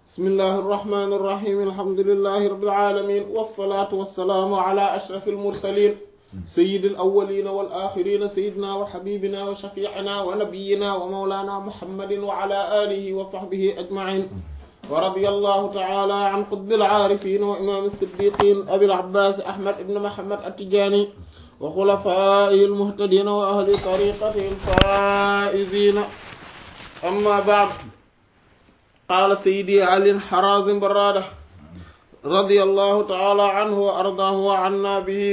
bismillahi irrahmani irrahim alhamdulilahi rabbil alamin wassalaatu wassalaamu ala ashrafil mursalin sayyidil awwalina wal axirina sayyidina wa xabibina wa shafiicina wa nabiyina wa mawlana muhammadin wa ala alihi wa sahbihi ajmain wa radiyallahu taala an qutbil aarifin wa imaam siddiqin abil abbaas ahmad ibn muhammad at-tijaani wa xulafaa'ihi al-muhtadiina wa ahli tariiqatihi al-faa'iziina amma ba'd qaala sayyidi ali harazim barrada radiyallahu taala anhu wa ardaahu wa anna bihi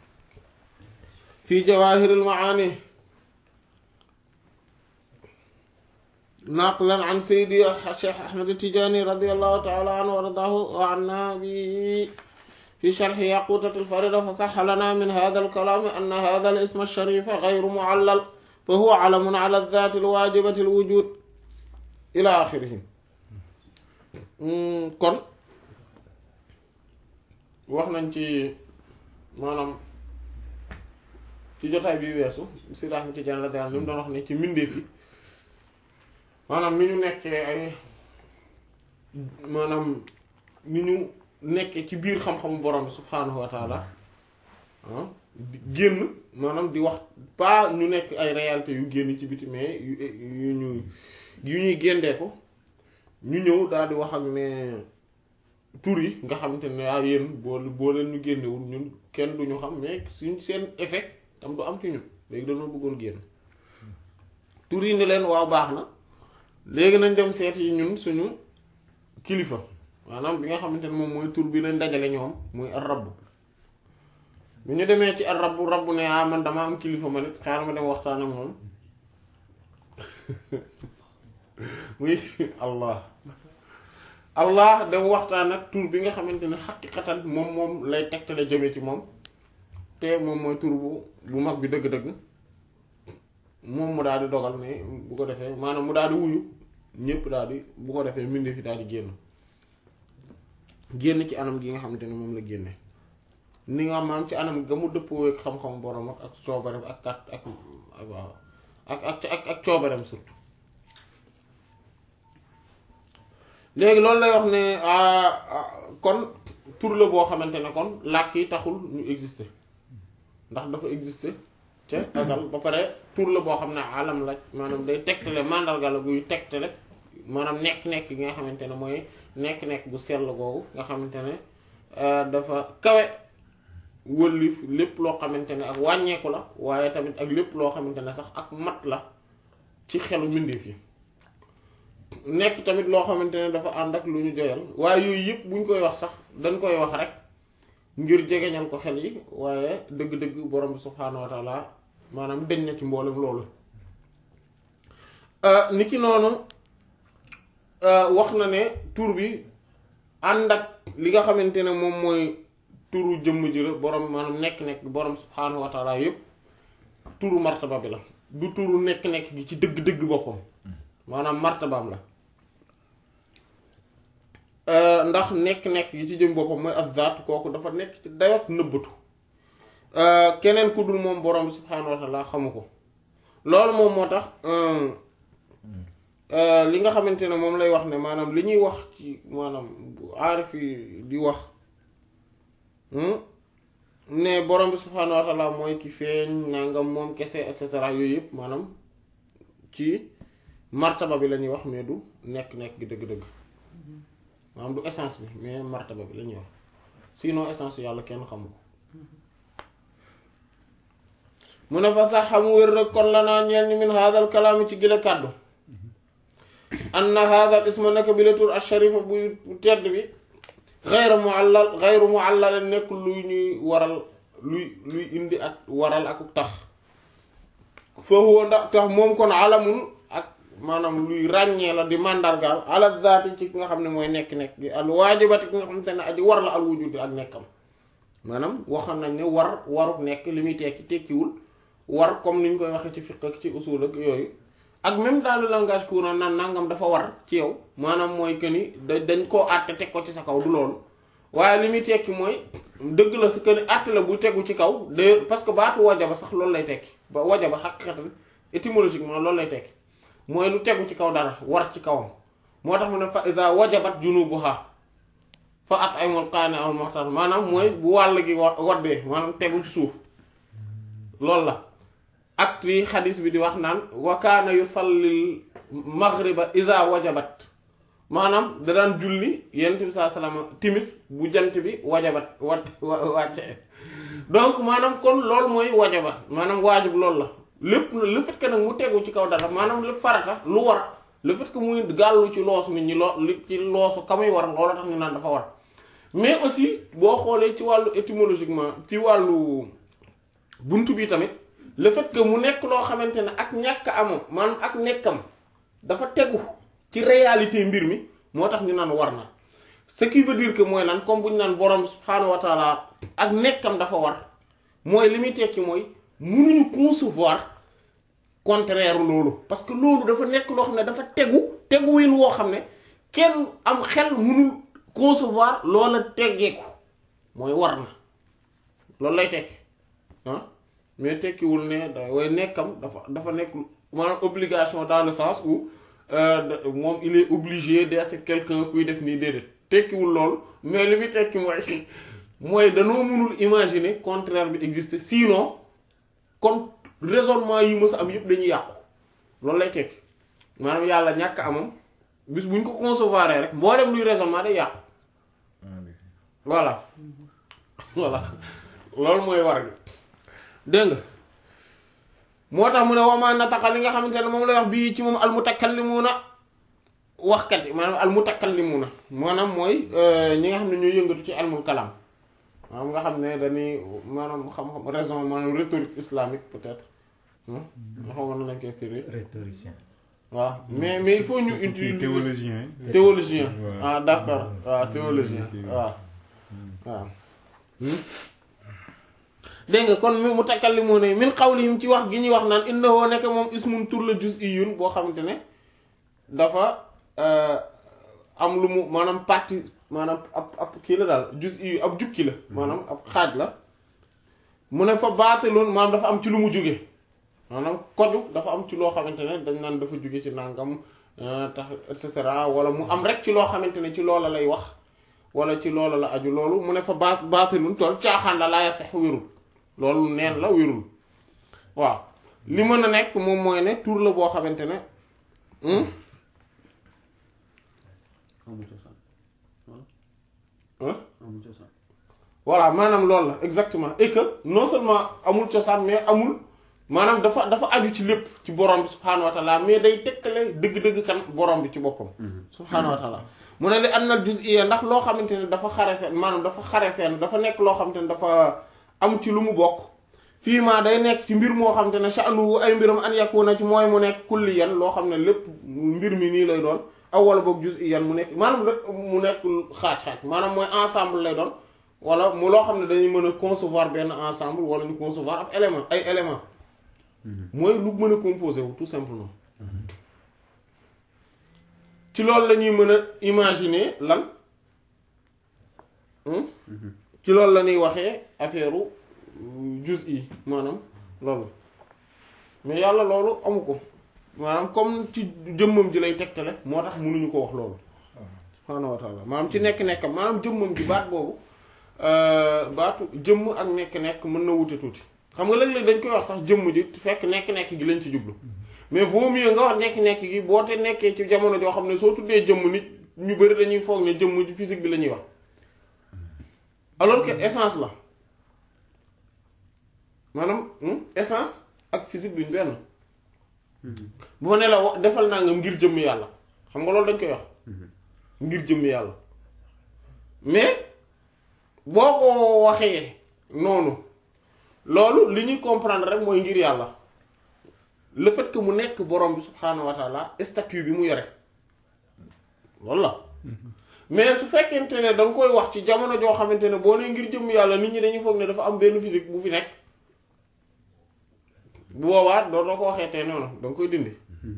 fi jawaahir al-macaani naqlan an sayyidi cheikh ahmad at-tijaani radiyallahu taala anhu wa ardaahu wa anna bihi في شرح ياقوتة الفريدة فصح لنا من هذا الكلام أن هذا الاسم الشريف غير معلل فهو علم على الذات الواجبة الوجود إلى آخره kon wax nañ ci maanaam ci jotaay bi weesu si Ahmad Tijaan la daal li mu doon wax ne ci mbindeef yi maanaam ni ñu nekkee ay maanaam ni ñu nekkee ci biir xam-xamu borom bi subhaanahu wa taala génn maanaam di wax pas ñu nekk ay réalité yu génn ci biti mais yu yu ñu yu ñuy géndee ko ñu ñëw daal di wax ak ne tur yi nga xamante ne ah yéen boo boo leen ñu génnewul ñun kenn du ñu xam mais suñ seen effet tam du am ci ñun léegi dañoo bëggoon génn tur yi ne leen waaw baax na léegi nañ dem seet yi ñun suñu kilifa maanaam bi nga xamante ne moom mooy tur bi leen dajale ñoom muy ar rabb bu ñu demee ci ar rabb rabb ne ah man dama am kilifa ma nit xaaral ma dem waxtaan ak moom muy allah allah dem waxtaan ak tur bi nga xamante ne xaqiqatan moom moom lay tegtale jëme ci moom te moom mooy tur bu bu mag bi dëgg-dëgg moom mu daal di dogal ne bu ko defee maanaam mu daal di wuyu ñépp daal di bu ko defee mbindi fi daal di génn génn ci anam gi nga xamante ne moom la génne ni nga maam ci anam ga mu dëppoo ak xam-xam borom ak ak coobarem ak kat ak waaw ak ak ak ak coobarem surtout léegi loolu lay wax ne kon tur la boo xamante ne kon làkk yi taxul ñu exister ndax dafa exister ca azal ba pare tur la boo xam ne alam la maanaam day tegtale mandarga la buy tegtale maanaam nekk-nekk gi nga xamante ne mooy nekk-nekk bu sell googu nga xamante ne dafa kawe wëllif lépp loo xamante ne ak wàññeeku la waaye tamit ak lépp loo xamante ne sax ak mat la ci xelu mbindeef yi nekk tamit loo xamante ne dafa ànd ak lu ñu joyal waaye yooyu yëpp buñ koy wax sax dañ koy wax rek ngir jegeñal ko xel yi waaye dëgg-dëgg borom bi subhaanahu wa taala maanaam deñ na ci mboolem loolu niki noonu wax na ne tur bi ànd ak li nga xamante ne moom mooy turu jëmm ji la borom maanaam nekk-nekk borom subhaanahu wa taala yëpp turu martaba bi la du turu nekk-nekk gi ci dëgg-dëgg boppam maanaam martabaam la ndax nekk-nekk gi ci jëm boppam mooy azzaat kooku dafa nekk ci dayot nëbbatu keneen ku dul moom borom bi subhaanahu wa taala xamu ko loolu moom moo tax li nga xamante ne moom lay wax ne maanaam li ñuy wax ci maanaam aarif yi di wax ne borom bi subhaanahu wa taala mooy ki feeñ nangam moom kese et cetera yooyu yëpp maanaam ci martaba bi la ñuy wax mais du nekk-nekk gi dëgg-dëgg maanaam du essence bi mais martaba bi la ñuy wax sinon essence yàlla kenn xamu ko mu ne fa sax xamu wér rek kon la naa ñeel ni min haadal kalaami ci gile kàddu anna haadal isma naka bi la tur asharifa bu tedd bi xayru muallal xayru muallal nekk luy ñuy waral luy luy indi ak waral ak tax foofu ndax tax moom kon alamun ak maanaam luy ràññee la di màndargaal ala zaati ci ki nga xam ne mooy nekk-nekk gi al waajibati ki nga xamante ne aji war la al wujudi ak nekkam maanaam waxoon nañ ne war waruk nekk li muy tekki tekkiwul war comme ni ñu koy waxee ci fiqh ak ci usul ak yooyu ak même dans le langage courant naan nangam dafa war ci yow maanaam mooy que ni da dañ koo àtte teg ko ci sa kaw du loolu waaye li muy tekki mooy dëgg la si que ni àtte la bu tegu ci kaw de parce que baatu wajaba sax loolu lay tekki ba wajaba xaqiqatan étymologiquement loolu lay tekki mooy lu tegu ci kaw dara war ci kawam moo tax mu ne fa iza wajabat junubuha fa at'imul qaani al muhtar maanaam mooy bu wàll gi wa waddee maanaam tegu ci suuf loolu la ak yi xadis bi di wax naan wa kaana yusallil maghriba iza wajabat maanaam da daan julli yonent bi saa salaama timis bu jant bi wajabat wat wàcce donc maanaam kon loolu mooy wajabat maanaam waajib loolu la lépp le fait que nag mu tegu ci kaw dara maanaam lépp farata lu war le fait que muy gàllu ci loosu nit ñi loo li ci loosu ka muy war loolu tax ñu naan dafa war mais aussi boo xoolee ci wàllu étymologiquement ci wàllu buntu bi tamit le fait que mu nekk loo xamante ne ak ñàkk amam maanaam ak nekkam dafa tegu ci réalité mbir mi moo tax ñu naan war na ce qui veut dire que mooy lan comme bu ñu naan borom subhaanahu wa taala ak nekkam dafa war mooy li muy tekki mooy mënuñu concevoir contraire loolu parce que loolu dafa nekk loo xam ne dafa tegu teguwin woo xam ne kenn am xel mënul concevoir loola teggeeku mooy war na loolu lay tekki ah mais tekkiwul ne da way nekkam dafa dafa nekk maanaam obligation dans le sens où moom il est obligé d'être quelqu'un kuy def nii déedéet tekkiwul loolu mais li muy tekki mooy mooy danoo mënul imaginer contraire bi existe sinon comme raisonnement yi mës a am yëpp dañuy yàqu loolu lay tekki maanaam yàlla ñàkk amam bis bu ñu ko concevoir rek mboolem luy raisonnement day yàqu voilà voilà loolu mooy war gi dégg nga moo tax mu ne wamaa nataqa li nga xamante ne moom lay wax bii ci moom almutakallimuuna waxkat yi maanaam almutakallimuuna maanaam mooy ñi nga xam ne ñooy yëngatu ci almul kalam maanaam nga xam ne dañuy maanaam xam-xam raison maanaam rhétorique islamique peut-être nga xam na lañ koy firi rhétoricien. waaw mais mais il faut ñu utiliser théologien théologien Ouais. ah d'accord waaw théologien waaw waaw dégg nga kon mi mu takallimu ne min qawlihim ci wax gi ñuy wax naan innahu nekk moom ismun tur la juz'iyyun boo xamante ne dafa am lu mu maanaam partie maanaam ab ab kii la daal juz'i ab jukki la maanaam ab xaaj la mu ne fa baatilun maanaam dafa am ci lu mu jóge maanaam koju dafa am ci loo xamante ne dañ naan dafa jóge ci nangam tax et cetera wala mu am rek ci loo xamante ne ci loola lay wax wala ci loola la aju loolu mu ne fa baat baatilun tool caaxaan la laa sax wérul loolu neen la wérul waaw li mën a nekk moom mooy ne tur la boo xamante ne hmm? amul cosaan Hein? amul cosaan voilà maanaam loolu la exactement et que non seulement amul cosaan mais amul maanaam dafa dafa aju ci lépp ci borom bi subhaanahu wa taala mais day tekkale dëgg-dëgg kan borom bi ci boppam subhaanahu wa taala mu ne li annal juz'iyya ndax loo xamante ne dafa xare fenn maanaam dafa xare fenn dafa nekk loo xamante ne dafa am ci lu mu bokk fii maa day nekk ci mbir moo xamante ne sha'nuhu ay mbiram an yakuna ci mooy mu nekk kulliyan loo xam ne lépp mbir mi nii lay doon aw wala boog juz'iyyan mu nekk maanaam rek mu nekk xaaj-xaaj maanaam mooy ensemble lay doon wala mu loo xam ne dañuy mën a concevoir benn ensemble wala ñu concevoir ab élément ay élément mooy lu mën a composé wu tout simplement ci loolu la ñuy mën a imaginer lan hmm? ci loolu la ñuy waxee affaire juz'i maanaam loolu mais yàlla loolu amu ko maanaam comme ci jëmmam ji lay tegtale moo tax mënuñu ko wax loolu subhaanahu wa taala maanaam ci nekk-nekkam maanaam jëmmam ji baat boobu baatu jëmm ak nekk-nekk mën na wute tuuti xam nga léeg-léeg dañ koy wax sax jëmm ji fekk nekk-nekk gi lañ ci jublu mais vaut mieux nga wax nekk-nekk gi boo te nekkee ci jamono joo xam ne soo tuddee jëmm nit ñu bari dañuy foog ne jëmm ji physique bi la ñuy wax alors que essence la maanaam essence ak physique duñ benn bu ma ne la wa- defal naa nga ngir jëmm yàlla xam nga loolu dañ koy wax ngir jëmm yàlla mais boo ko waxee noonu loolu li ñuy comprendre rek mooy ngir yàlla le fait que mu nekk borom bi subhaanahu wa taala statut bi mu yore loolu la mais su fekkente ne da nga koy wax ci jamono joo xamante ne boo nee ngir jëmm yàlla nit ñi dañuy foog ne dafa am benn physique bu fi nekk bu boobaa doo doo ko waxee te noonu da nga koy dindi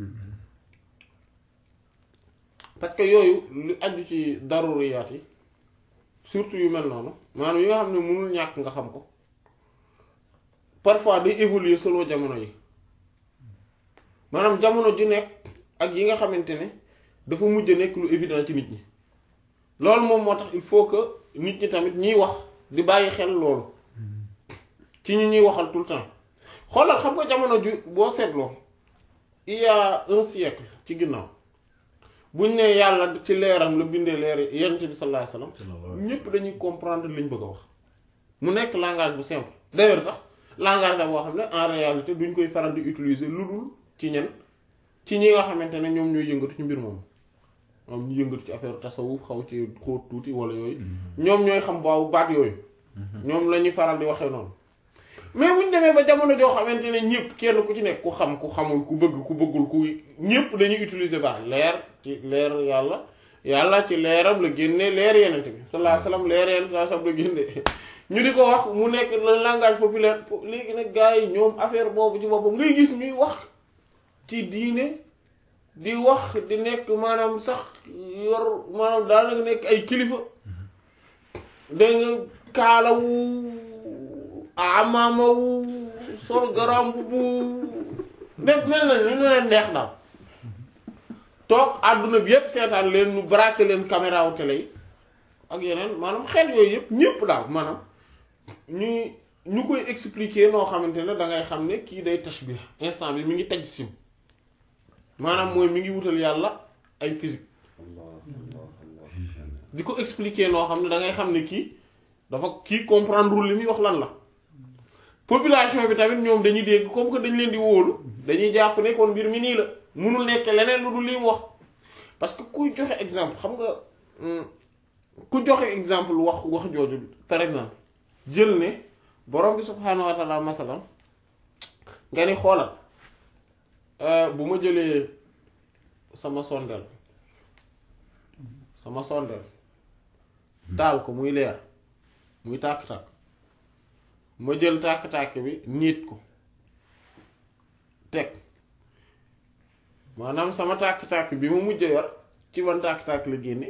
parce que yooyu lu aju ci daruriyaat yi surtout yu mel noonu maanaam yi nga xam ne mënul ñàkk nga xam ko parfois day évoluer selon jamono yi maanaam jamono ju nekk ak yi nga xamante ne dafa mujj nekk lu évident ci nit ñi loolu moom moo tax il faut que nit ñi tamit ñiy wax di bàyyi xel loolu ci ñi ñuy waxal tout le temps xoolal xam nga jamono ju boo seetloo il y a un siècle ci ginnaaw buñ ne yàlla ci leeram la bindee leer yonent bi sallallahu alayhi wasallam ñépp dañuy comprendre liñ bëgg a wax mu nekk langage bu simple d'ailleurs sax langage la boo xam ne en réalité duñ koy faral di utiliser lu dul ci ñen ci ñi nga xamante ne ñoom ñooy yëngatu ci mbir moom moom ñu yëngatu ci affaire tasawuf xaw ci xóot tuuti wala yooyu ñoom ñooy xam baabu baat yooyu ñoom la ñuy faral di waxee noonu mais buñ demee ba jamono joo xamante ne ñëpp kenn ku ci nekk ku xam ku xamul ku bëgg ku bëggul ku ñëpp dañuy utiliser baax leer ci leer yàlla yàlla ci leeram la génne leer yenente bi sallallahu alayhi wasallam leer yenente sallallahu alayhi wasallam la génne ñu di ko wax mu nekk le langage populaire léegi nag gars yi ñoom affaire boobu ci boppam ngay gis ñuy wax ci diine di wax di nekk maanaam sax yor maanaam daanaka nekk ay kilifa dégg nga kaalawu amaamawu sol garam bu def mel na ni ñu leen neex daal toog àdduna bi yépp seetaan leen ñu braqué leen caméra wu télé yi ak yeneen maanaam xeet yooyu yépp ñépp daal maanaam ñuy ñu koy expliquer noo xamante ne da ngay xam ne kii day tashbih instant bi mi ngi taj sim maanaam mooy mi ngi wutal yàlla ay physique di ko expliquer noo xam ne da ngay xam ne kii dafa kii comprendre li muy wax lan la population bi tamit ñoom dañuy dégg comme que dañ leen di wóolu dañuy jàpp ne kon mbir mi nii la munul nekk leneen lu dul li mu wax parce que kuy joxe exemple xam nga ku joxe exemple wax wax jooju par exemple jël ne borom bi subhaanahu wa taala masalan nga ni xoolal bu ma jëlee sama sondeel sama sondeel taal ko muy leer muy tàkk-tàkk ma jël tàkk-tàkk bi niit ko teg maanaam sama tàkk-tàkk bi mu mujj yor ci ban tàkk-tàkk la génne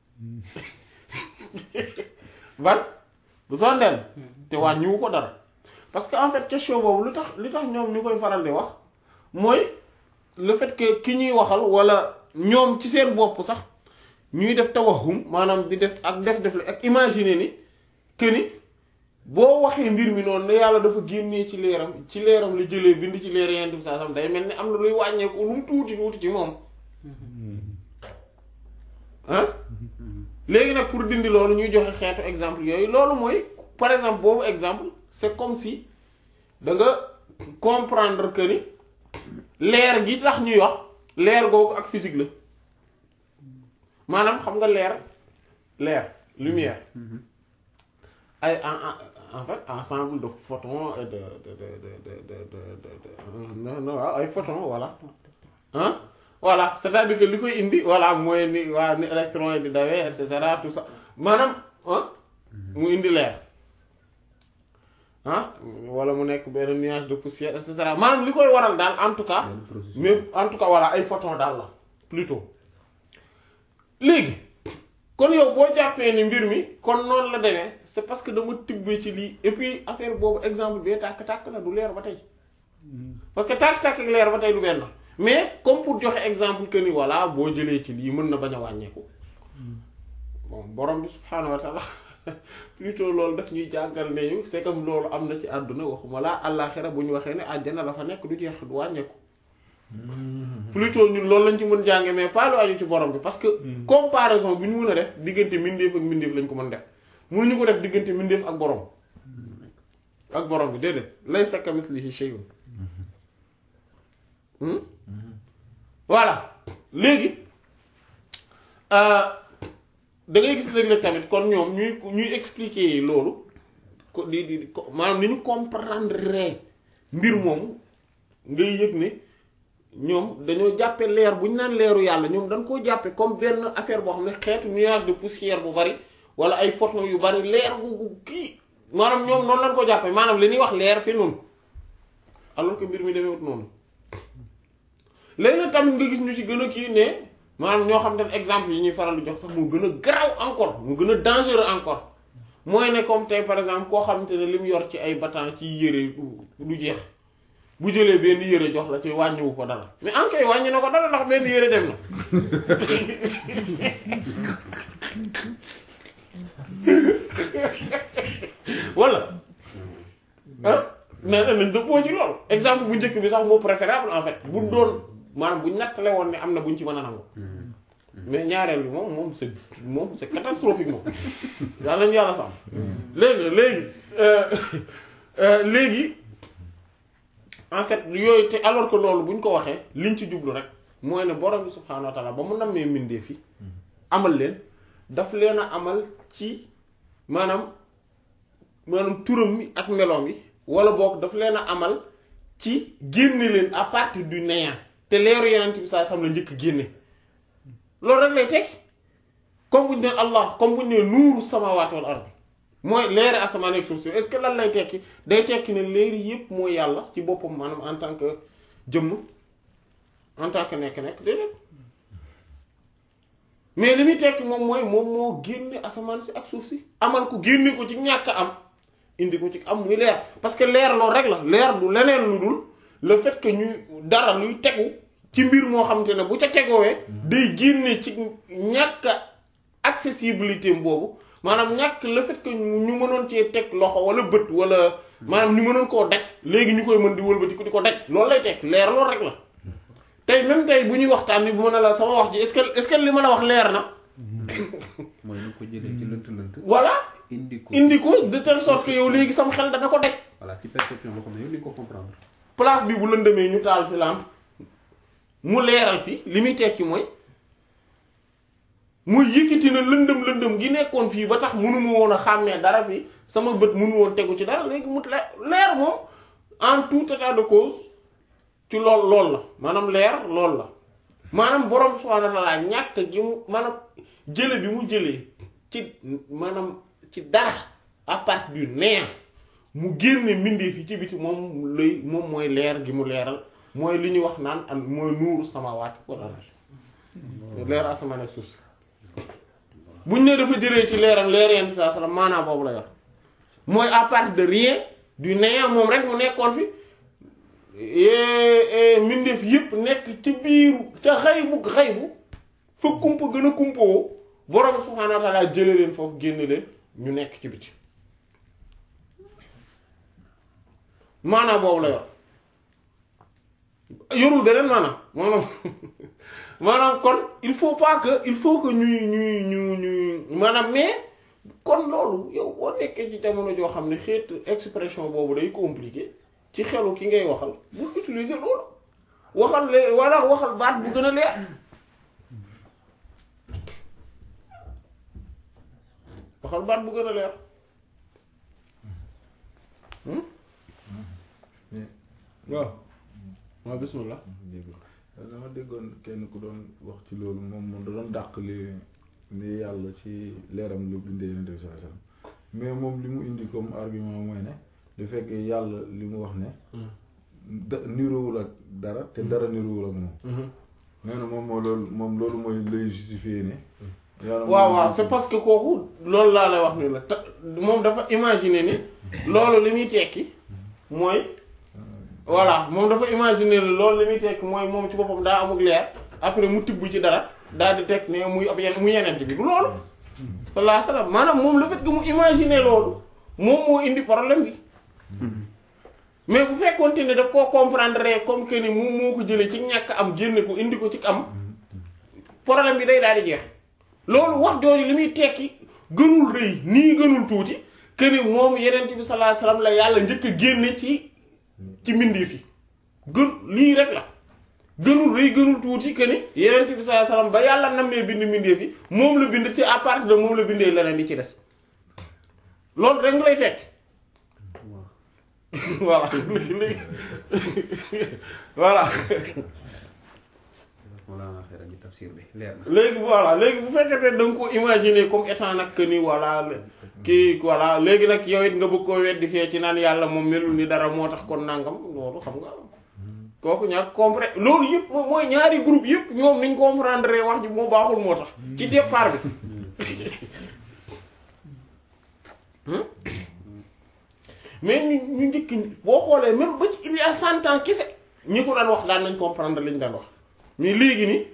ban bu sondeel te wàññiwu ko dara parce que en fait question boobu lu tax li tax ñoom ñu koy faral di wax mooy le fait que ki ñuy waxal wala ñoom ci seen bopp sax ñuy def tawahum maanaam di def ak def def la ak imaginer ni que ni boo waxee mbir mi noonu ne yàlla dafa génnee ci leeram ci leeram la jëlee bind ci leer yenn saa sam day mel ni am na luy wàññeeku lu mu tuuti tuuti ci moom ah léegi nag pour dindi loolu ñuy joxe xeetu exemple yooyu loolu mooy par exemple boobu exemple c'est comme si da nga comprendre que ni leer gi tax ñuy wax leer googu ak physique la maanaam xam nga leer leer lumière ay en en fait ensemble de photons et de de de de de de de non non waaw ay photons voilà ah voilà c'est-à-dire que li koy indi voilà mooy ni waa ni électron yi di dawee et cetera tout ça maanaam ah mu indi leer ah wala mu nekk benn nuage de poussière et cetera maanaam li koy waral daal en tout cas mais en tout cas voilà ay photons daal la plutôt léegi kon yow boo jàppee ni mbir mi kon noonu la demee c'est parce que dama tibbee ci lii et puis affaire boobu exemple bee tàkk-tàkk la du leer ba tey parce que tàkk-tàkk ak leer ba tey du benn mais comme pour joxe exemple que ni voilà boo jëlee ci lii mën na bañ a wàññeeku bon borom bi subhaanahu wa taala plutôt loolu daf ñuy jàngal ne ñu c'est comme loolu am na ci àdduna waxuma laa àllaaxira bu ñu waxee ne àjjana la fa nekk du jeex du wàññeeku plutôt ñun loolu lañ ci mën jànge mais pas lu aju ci borom bi parce que comparaison bi ñu mën a def diggante mbindeef ak mbindeef lañ ko mën def mënuñu ko def diggante mbindeef ak borom ak borom bi déedéet laysa kamislihi shay'un voilà léegi da ngay gis léeg-léeg tamit kon ñoom ñuy ñuy expliquer loolu ko di di ko maanaam ni ñu comprendre mbir moomu ngay yëg ne ñoom dañoo jàppe leer bu ñu naan leeru yàlla ñoom dañ koo jàppe comme benn affaire boo xam ne xeetu nuage de poussière bu bari wala ay photons yu bari leer gu gu kii maanaam ñoom noonu lañ ko jàppe maanaam li ñuy wax leer fi noonu alors que mbir mi demewut noonu léegi nag tamit nga gis ñu ci gën a kii ne maanaam ñoo xam ne exemple yi ñuy faral di jox sax moo gën a garaaw encore mu gën a dangereux encore mooy ne comme tey par exemple koo xamante ne li mu yor ci ay battant ci yére du jeex bu jëlee benn yére jox la ci wàññiwu ko dara mais en kay wàññi na ko dara ndax benn yére dem na wala ah mais nañ dëppoo ci loolu exemple bu njëkk bi sax moo préférable en fait bu doon maanaam bu nattale woon ne am na buñ ci mën a nangu mais ñaareel bi moom moom c'est moom c'est catastrophique moom yàlla nañu yàlla sax léegi léegi léegi en fait yooyu te alors que loolu bu ñu ko waxee liñ ci jublu rek mooy ne borom bi subhaanahu wa taala ba mu nammee mbindee fi amal leen daf leen a amal ci maanaam maanaam turam mi ak meloom yi wala boog daf leen a amal ci génne leen à partir du néant te leeru yeneen bi saa sam la njëkk génne loolu rek lay tekki comme bu ñu nee Allah comme bu ñu nee nuuru samaawaati wal ard mooy leeri asamaan ak suuf si est-ce que lan lay tekki day tekki ne leeri yépp mooy yàlla ci boppam maanaam en tant que jëmm en tant que nekk-nekk déedéet mais li muy tekki moom mooy moom moo génne asamaan si ak suuf si amal ko génne ko ci ñàkk am indi ko ci am muy leer parce que leer loolu rek la leer du leneen lu dul le fait que ñu dara luy tegu ci mbir moo xamante ne bu ca tegoowee day génne ci ñàkk accessibilité boobu maanaam ñàkk le fait que ñu mënoon cee teg loxo wala bët wala maanaam ñu mënoon koo daj léegi ñu koy mën di wëlbati ko di ko daj loolu lay teg leer loolu rek la tey même tey bu ñuy waxtaan ni bu mën a la sama wax ji est-ce que est-ce que li ma la wax leer na mooy ñu ko jëlee ci lënt lënt. voilà indi ko indi ko de telle sorte que yow léegi sama xel dana ko daj voilà ci perception boo xam ne yow li nga ko comprendre. place bi bu lëndëmee ñu taal fi lampe mu leeral fi li muy tekki mooy muy yëkkati na lëndëm lëndëm gi nekkoon fii ba tax mënu ma woon a xàmmee dara fii sama bët mënu woon tegu ci dara léegi mu le- leer moom en tout état de cause ci lool lool la maanaam leer lool la maanaam borom subhaanahu wa ta'aala ñàkk gi mu maanaam jële bi mu jëlee ci maanaam ci dara à partir du néant mu génne mbindeef yi ci biti moom lay moom mooy leer gi mu leeral mooy li ñuy wax naan an mooy nuuru samaawaati wal ard leer asamaan ak suuf si buñ ne dafa jëlee ci leeram leer yenn saa salaam maanaam boobu la yor mooy à partir de rien du néant moom rek mu nekkoon fi mbindeef yépp nekk ci biiru ca xaybu xaybu fa kumpa gën a kumpawoo borom subhaanahu wa ta'aala jële leen foofu génne leen ñu nekk ci biti maanaam boobu la yor yorul beneen maanaam maanaam maanaam kon il faut pas que il faut que ñuy ñuy ñu ñuy maanaam mais kon loolu yow boo nekkee ci jamono joo xam ne xeetu expression boobu day compliqué ci xelu ki ngay waxal bu utiliser loolu waxal le walla waxal baat bu gën a leer waxal baat bu gën a leer waaw waaw bismillah dégg dama déggoon kenn ku doon wax ci loolu moom moom da doon dàq li li yàlla ci leeram lu bindee yonent bi sallallahu alayhi wasallam mais moom li mu indi comme argument mooy ne du fekk yàlla li mu wax ne da niroowul ak dara te dara niroowul ak moom nee na moom moo loolu moom loolu mooy lay justifier ne yàlla waaw waaw c'est parce que kooku loolu laa lay wax ni la te moom dafa imaginer ni loolu li muy tekki mooy voilà moom dafa imaginer ni loolu li muy tekki mooy moom ci boppam daa amul leer après mu tibb ci dara daal di teg ne muy ab yen mu yenent bi du loolu sallallahu alayhi wasallam maanaam moom le fait que mu imaginer loolu moom moo indi problème bi mais bu fekkoonte ne daf koo comprendre comme que ni moom moo ko jëlee ci ñàkk am génne ko indi ko ci am problème bi day daal di jeex loolu wax jooju li muy tekki gënul rëy nii gënul tuuti que ni moom yenent bi sallallahu alayhi wasallam la yàlla njëkk a génne ci ci mbindeef yi gën lii rek la gënul rëy gënul tuuti que ni yenent bi sallallahu alayhi wasallam ba yàlla nammee bind mbindeef yi moom la bind ci à partir de moom la bindee leneen di ci des loolu rek nga lay tekki voilà léegi léegi voilà Mawlana xeeral ñu tafsir bi leer na. léegi voilà léegi bu fekkee ne da nga ko imaginer comme étant nag que ni voilà kii voilà léegi nag yow it nga bëgg koo weddi fee ci naan yàlla moom melul ni dara moo tax kon nangam loolu xam nga kooku ñaar comprendre loolu yëpp moom mooy ñaari groupe yëpp ñoom niñ comprendre wax ji moo baaxul moo tax ci départ bi mais ñu ñu njëkk ñi boo xoolee même ba ci il y a cent ans kese ñi ko daan wax daan nañ comprendre li ñu daan wax mais léegi nii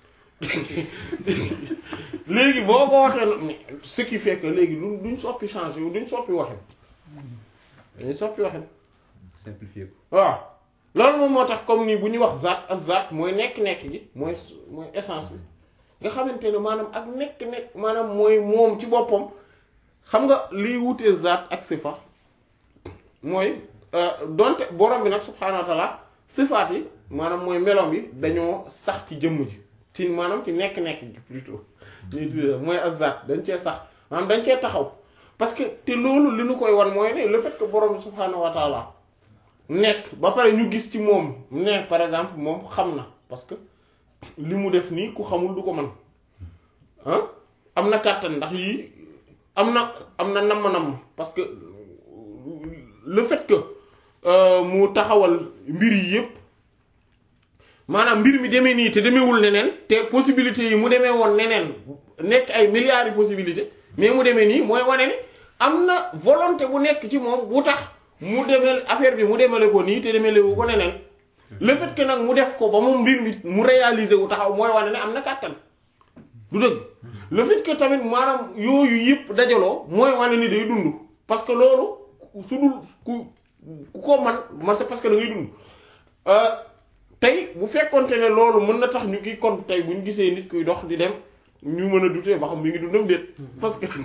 léegi boo ko waxee nag ce qui fait que léegi duñ duñ soppi changer duñ soppi waxin dañuy soppi waxin simplifier ko waaw loolu moom moo tax comme ni bu ñuy wax zaat ak zaat mooy nekk-nekk gi mooy mooy essence bi nga xamante ne maanaam ak nekk-nekk maanaam mooy moom ci boppam xam nga liy wutee zaat ak sifa mooy donte borom bi nag subhaanahu wa taala sifaat yi maanaam mooy melom yi dañoo sax ci jëmm ji ci maanaam ci nekk-nekk gi plutôt ñuy tuddee mooy ak zaat dañ cee sax maanaam dañ cee taxaw parce que te loolu li nu koy wan mooy ne le fait que borom bi subhaanahu wa taala nekk ba pare ñu gis ci moom ne par exemple moom xam na parce que li mu def nii ku xamul du ko mën ah am na kàttan ndax yii am na am na namm-namm parce que le fait que mu taxawal mbir yi yépp maanaam mbir mi demee nii te demeewul neneen te possibilités yi mu demee woon neneen nekk ay milliards de possibilités mais mu demee nii mooy wane ni am na volonté bu nekk ci moom bu tax mu demel affaire bi mu demele ko nii te demele wu ko neneen le fait que nag mu def ko ba mu mbir mi mu réaliser wu taxaw mooy wane ne am na kàttan du dëgg le fait que tamit maanaam yooyu yëpp dajaloo mooy wane ni day dund parce que loolu su dul ku ku ko man man c'est parce que da ngay dund tey bu fekkonte ne loolu mën na tax ñu kii kon tey bu ñu gisee nit kuy dox di dem ñu mën a dutee ba xam mi ngi dundam déet parce que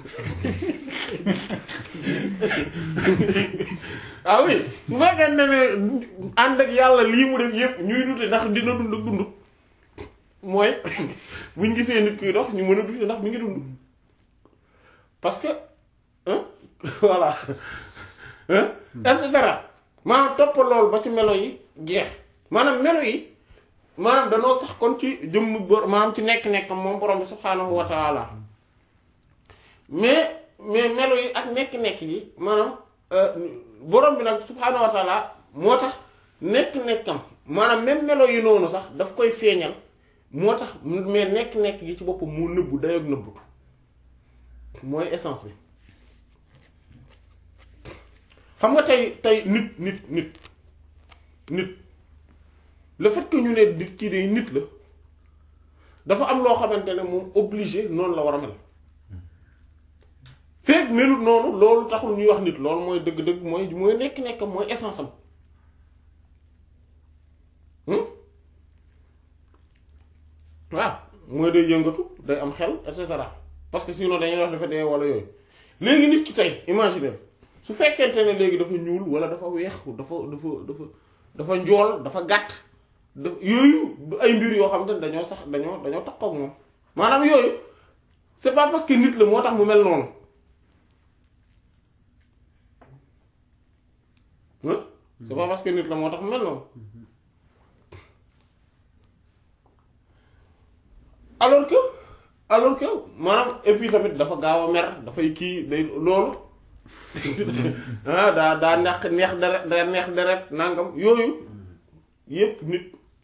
ah oui su fekkee ne ne ànd ak yàlla lii mu def yëpp ñuy dute ndax dina dund ak dund mooy buñ gisee nit kuy dox ñu mën a dute ndax mi ngi dund parce que hein voilà hein et cetera maanaam toppal loolu ba ci melo yi jeex maanaam melo yi maanaam danoo sax kon ci jëmm bor maanaam ci nekk-nekk moom borom bi subhaanahu wa taala mais mais melo yi ak nekk-nekk yi maanaam borom bi nag subhaanahu wa taala moo tax nekk-nekkam maanaam même melo yi noonu sax daf koy feeñal moo tax mais nekk-nekk gi ci boppam mu nëbbu dayoog nëbbutu mooy essence bi xam nga tey tey nit nit nit nit le fait que ñu ne nit kii de nit la dafa am loo xamante ne moom obligé noonu la war a mel feeg melut noonu loolu taxul ñuy wax nit loolu mooy dëgg-dëgg mooy mooy nekk-nekk mooy essence am waaw mooy day yëngatu day am xel et cetera parce que sinon dañuy wax dafa dee wala yooyu léegi nit ki tey imaginer su fekkente ne léegi dafa ñuul wala dafa weex dafa dafa dafa dafa njool dafa gàtt da yooyu du ay mbir yoo xam ne dañoo sax dañoo dañoo tax ak moom maanaam yooyu c'est pas parce que nit la moo tax mu mel noonu c'est pas parce que nit la moo tax mu mel noonu alors que alors que maanaam et puis tamit dafa gaaw a mer dafay kii day loolu ah daa daa neex neex deret daa neex deret nangam yooyu yépp nit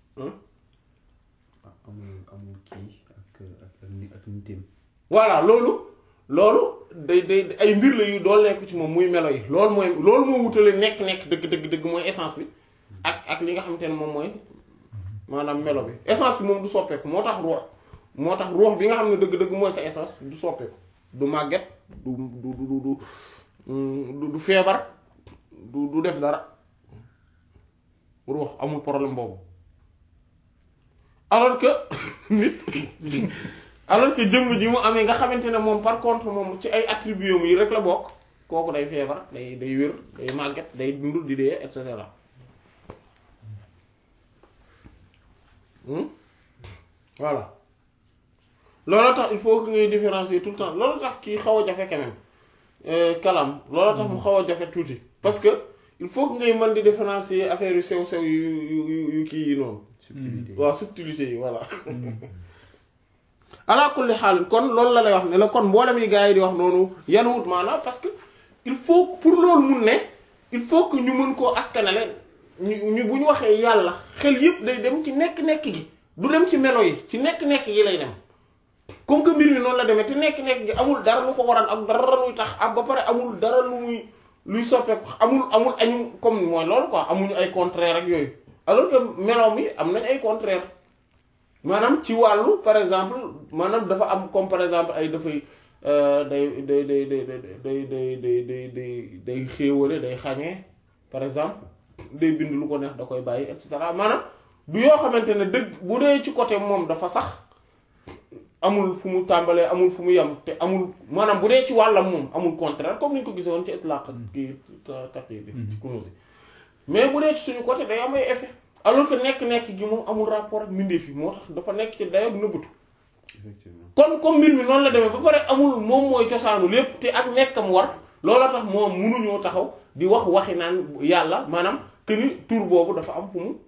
amul amul kii ak ak ni ak nitim voilà loolu loolu day day ay mbir la yu dool nekk ci moom muy melo yi loolu mooy loolu moo wutale nekk-nekk dëgg dëgg dëgg mooy essence bi ak ak li nga xamante ne moom mooy maanaam melo bi essence bi moom du soppeeku moo tax ruux moo tax ruux bi nga xam ne dëgg-dëgg mooy sa essence du soppeeku du màgget du du du du du feebar du du def dara ruux amul problème boobu alors que nit alors que jëmm ji mu amee nga xamante ne moom par contre moom ci ay attributs yi rek la bokk kooku day feebar day day wér day màgget day dund di dee et cetera voilà loolu tax il faut que ngay différencier tout le temps loolu tax kii xaw a jafe quand même kalam loolu tax mu xaw a jafe tuuti parce que il faut que ngay mën di différencier affaire yu sew sew yu yu yu kii yi noonu. subtilité waaw subtilité yi voilà. ala kulli xaal kon loolu la lay wax ne la kon mboolem yi gars yi di wax noonu yan wut maanaam parce que il faut pour loolu mun ne il faut que ñu mën koo askanale ñu ñu bu ñu waxee yàlla xel yëpp day dem ci nekk-nekk gi du dem ci melo yi ci nekk-nekk gi lay dem. comme que mbir mi noonu la demee te nekk-nekk gi amul dara lu ko waral ak dara luy tax ak ba pare amul dara lu muy luy soppeeku amul amul añu comme mooy loolu quoi amuñu ay contraire ak yooyu alors que meloom yi am nañ ay contraire maanaam ci wàllu par exemple maanaam dafa am comme par exemple ay dafay day day day day day day day day day day day xéewale day xañee par exemple day bind lu ko neex da koy bàyyi et cetera maanaam du yoo xamante ne dëgg bu dee ci côté moom dafa sax amul fu mu tàmbalee amul fu mu yem te amul maanaam bu dee ci wàllam moom amul contraire comme ni ñu ko gisee woon ci itlaq kii taqi bi ci Kunûz mais bu dee ci suñu côté day am ay effet alors que nekk-nekk gi moom amul rapport ak mbindeef yi moo tax dafa nekk ci dayoog nëbbatu effectivement kon comme mbir mi noonu la demee ba pare amul moom mooy cosaanu lépp te ak nekkam war loola tax moom munuñoo taxaw di wax waxi naan yàlla maanaam que ni tur boobu dafa am fu mu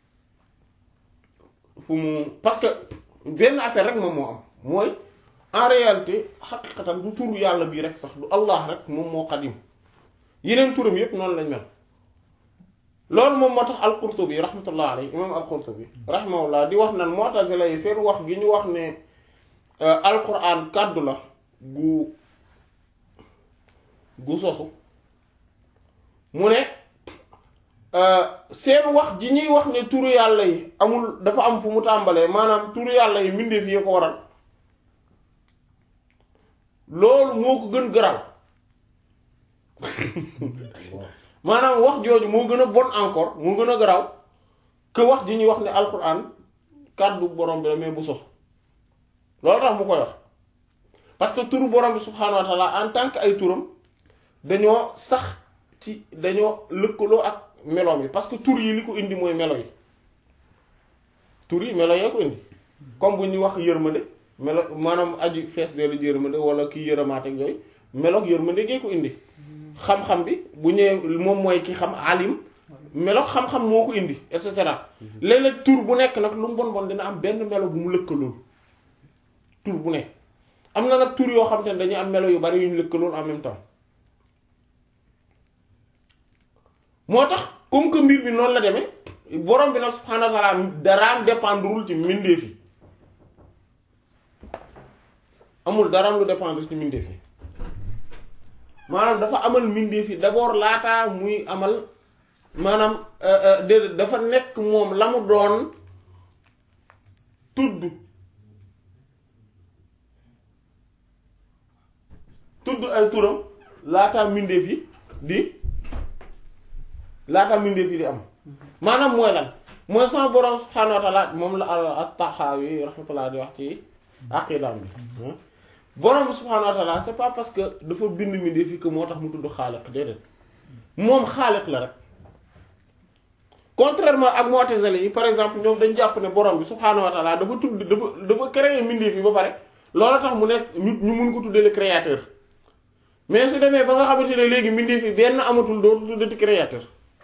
fu mu parce que benn affaire rek moom moo am mooy en réalité xaqiqatan du turu yàlla bii rek sax du Allah rek moom moo xadim yeneen turam yépp noonu lañ mel loolu moom moo tax al-Qurtubi rahmatullah alayhi imam al-Qurtubi rahimahullah di wax nan mu'tazila yi seen wax gi ñu wax ne alquran kàddu la gu gu sosu mu ne seen wax ji ñuy wax ne turu yàlla yi amul dafa am fu mu tàmbalee maanaam turu yàlla yi mbindeef yi ko waral loolu moo ko gën gëral maanaam wax jooju moo gën a bon encore moo gën a garaw que wax ji ñuy wax ne alquran kàddu borom bi la mais bu sosu loolu tax mu koy wax parce que turu borom bi subhaanahu wa taala en tant que ay turam dañoo sax ci dañoo lëkkaloo ak meloom yi parce que tur yi li ko indi mooy melo yi tur yi melo yee ko indi comme bu ñuy wax yërmande melo maanaam aju fees deelu yërmande wala kii yërëmaate ak yooyu meloog yërmande gee ko indi xam-xam bi bu ñëwee moom mooy ki xam alim meloog xam-xam moo ko indi et cetera léeg-léeg tur bu nekk nag lu mu bon bon dina am benn melo bu mu lëkkalool tur bu nekk am na nag tur yoo xam te ne dañuy am melo yu bari yu ñu lëkkalool en même temps moo tax comme que mbir bi noonu la demee borom bi nag subhaanahu wa ta'ala daraam dépendrewul ci mbindeef yi amul daraam lu dépendre ci mbindeef yi maanaam dafa amal mbindeef yi d'abord laataa muy amal maanaam déedéet dafa nekk moom la mu doon tudd tudd ay turam laataa mbindeef yi di laataa mbindeef yi di am maanaam mooy lan mooy sama borom subhaanahu wa ta'ala moom la at-Tahawi rahmatullah di wax ci aqidaam bi borom bi subhaanahu wa ta'ala c'est pas parce que dafa bind mbindeef yi que moo tax mu tudd xaaliq déedéet moom xaaliq la rek contrairement ak mu'tazili yi par exemple ñoom dañ jàpp ne borom bi subhaanahu wa ta'ala dafa tudd dafa dafa créer mbindeef yi ba pare loolu tax mu nekk ñu ñu mun ko tuddee le créateur mais su demee ba nga xamante ne léegi mbindeef yi benn amatul dootu tuddati créateur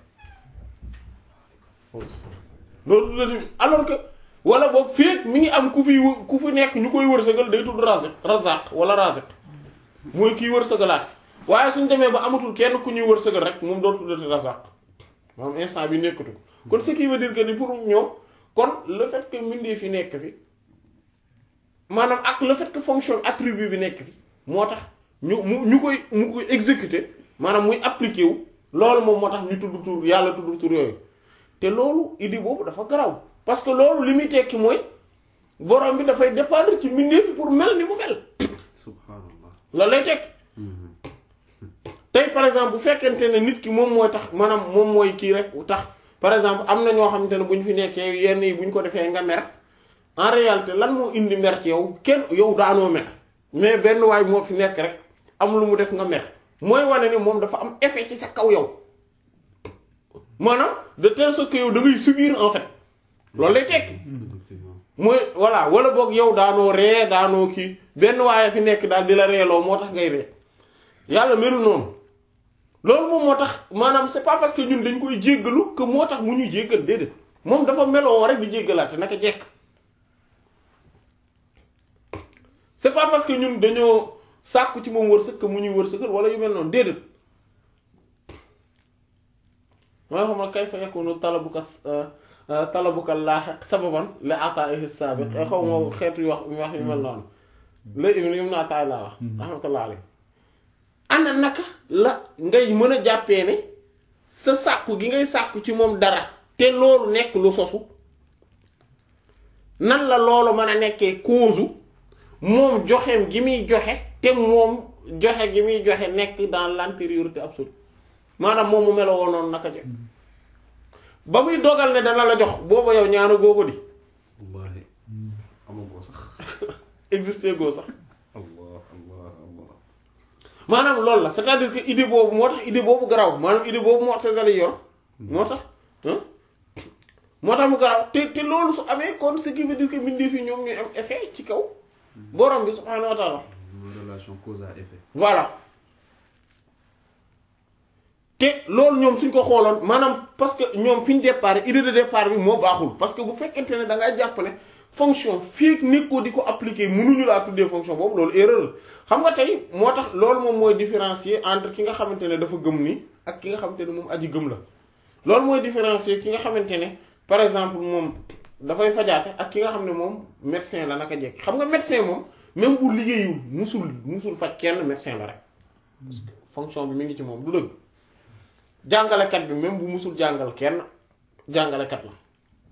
dootu tuddati alors que wala boog féet mi ngi am ku fi ku fi nekk ñu koy wërsëgal day tudd raziq razaq wala raziq mooy kiy wërsëgalaat waaye suñ demee ba amatul kenn ku ñuy wërsëgal rek moom dootu tuddati razaq moom instant bi nekkatu ko kon ce qui veut dire que ni pour ñoom kon le fait que mbindeef yi nekk fi maanaam ak le fait que fonction attribut bi nekk fi moo tax ñu mu ñu koy mu koy exécuter maanaam muy appliquer wu loolu moom moo tax ñu tudd tur yàlla tudd tur yooyu te loolu idée boobu dafa garaw parce que loolu li muy tekki mooy borom bi dafay dépendre ci mbindeef yi pour mel ni mu mel subhanallah loolu lay tekki tey par exemple bu fekkente ne nit ki moom mooy tax maanaam moom mooy kii rek tax par exemple am na ñoo xamante ne bu ñu fi nekkee yenn yi bu ñu ko defee nga mer en réalité lan moo indi mer ci yow kenn yow daanoo mer mais benn waay moo fi nekk rek am lu mu def nga mer mooy wane ni moom dafa am effet ci sa kaw yow maanaam de telle sorte que yow da ngay subir en fait loolu lay tekki effectivement mooy voilà wala boog yow daanoo ree daanoo kii benn waaye fi nekk daal di la reeloo moo tax ngay ree yàlla melu noonu loolu moom moo tax maanaam c'est pas parce que ñun dañ koy jéggalu que moo tax mu ñuy jéggal déedéet moom dafa meloo rek di jéggalaate naka jekk c'est pas parce que ñun dañoo sàkku ci moom wërsëg que mu ñuy wërsëgal wala yu mel noonu déedéet mooy xam nga kayfa yakunu talabuka talabuka laahiq sababan li ataa'ihi saabiq xaw ma xeetu wax wax yu mel noonu la ibn ibn Ataa'illah wax rahmatullah alayhi ana naka la ngay mën a jàppee ne sa sàkku gi ngay sàkku ci moom dara te loolu nekk lu sosu nan la loolu mën a nekkee cause moom joxeem gi muy joxe te moom joxe gi muy joxe nekk dans l'antériorité absolue maanaam moom mu meloo woon noonu naka jëkk ba muy dogal ne dana la jox booba yow ñaanu googu di wallahi amagoo sax existé goo sax allah allah allah maanaam loolu la c'est-à-dire que idée boobu moo tax idée boobu garaw maanaam idée boobu moo tax sali yor moo tax ah moo tax mu garaw te te loolu su amee kon ce qui veut dire que mbindeef yi ñoom ñuy am effet ci kaw borom bi subhaanahu wa taala mooy relation cause à effet voilà te loolu ñoom suñ ko xooloon maanaam parce que ñoom fi ñu départ idée de départ bi moo baaxul parce que bu fekkente ne da ngaa jàpp ne fonction fii nekkoo di ko appliquer mënuñu laa tuddee fonction boobu loolu erreur la xam nga tey moo tax loolu moom mooy différencier entre ki nga xamante ne dafa gëm ni ak ki nga xamante ne moom aji gëm la loolu mooy différencier ki nga xamante ne par exemple moom dafay fajaate ak ki nga xam ne moom médecin la naka jekk xam nga médecin moom même bu liggéeyul musul musul faj kenn médecin la rek parce que fonction bi mi ngi ci moom du dëgg jàngalekat bi même bu musul jàngal kenn jàngalekat la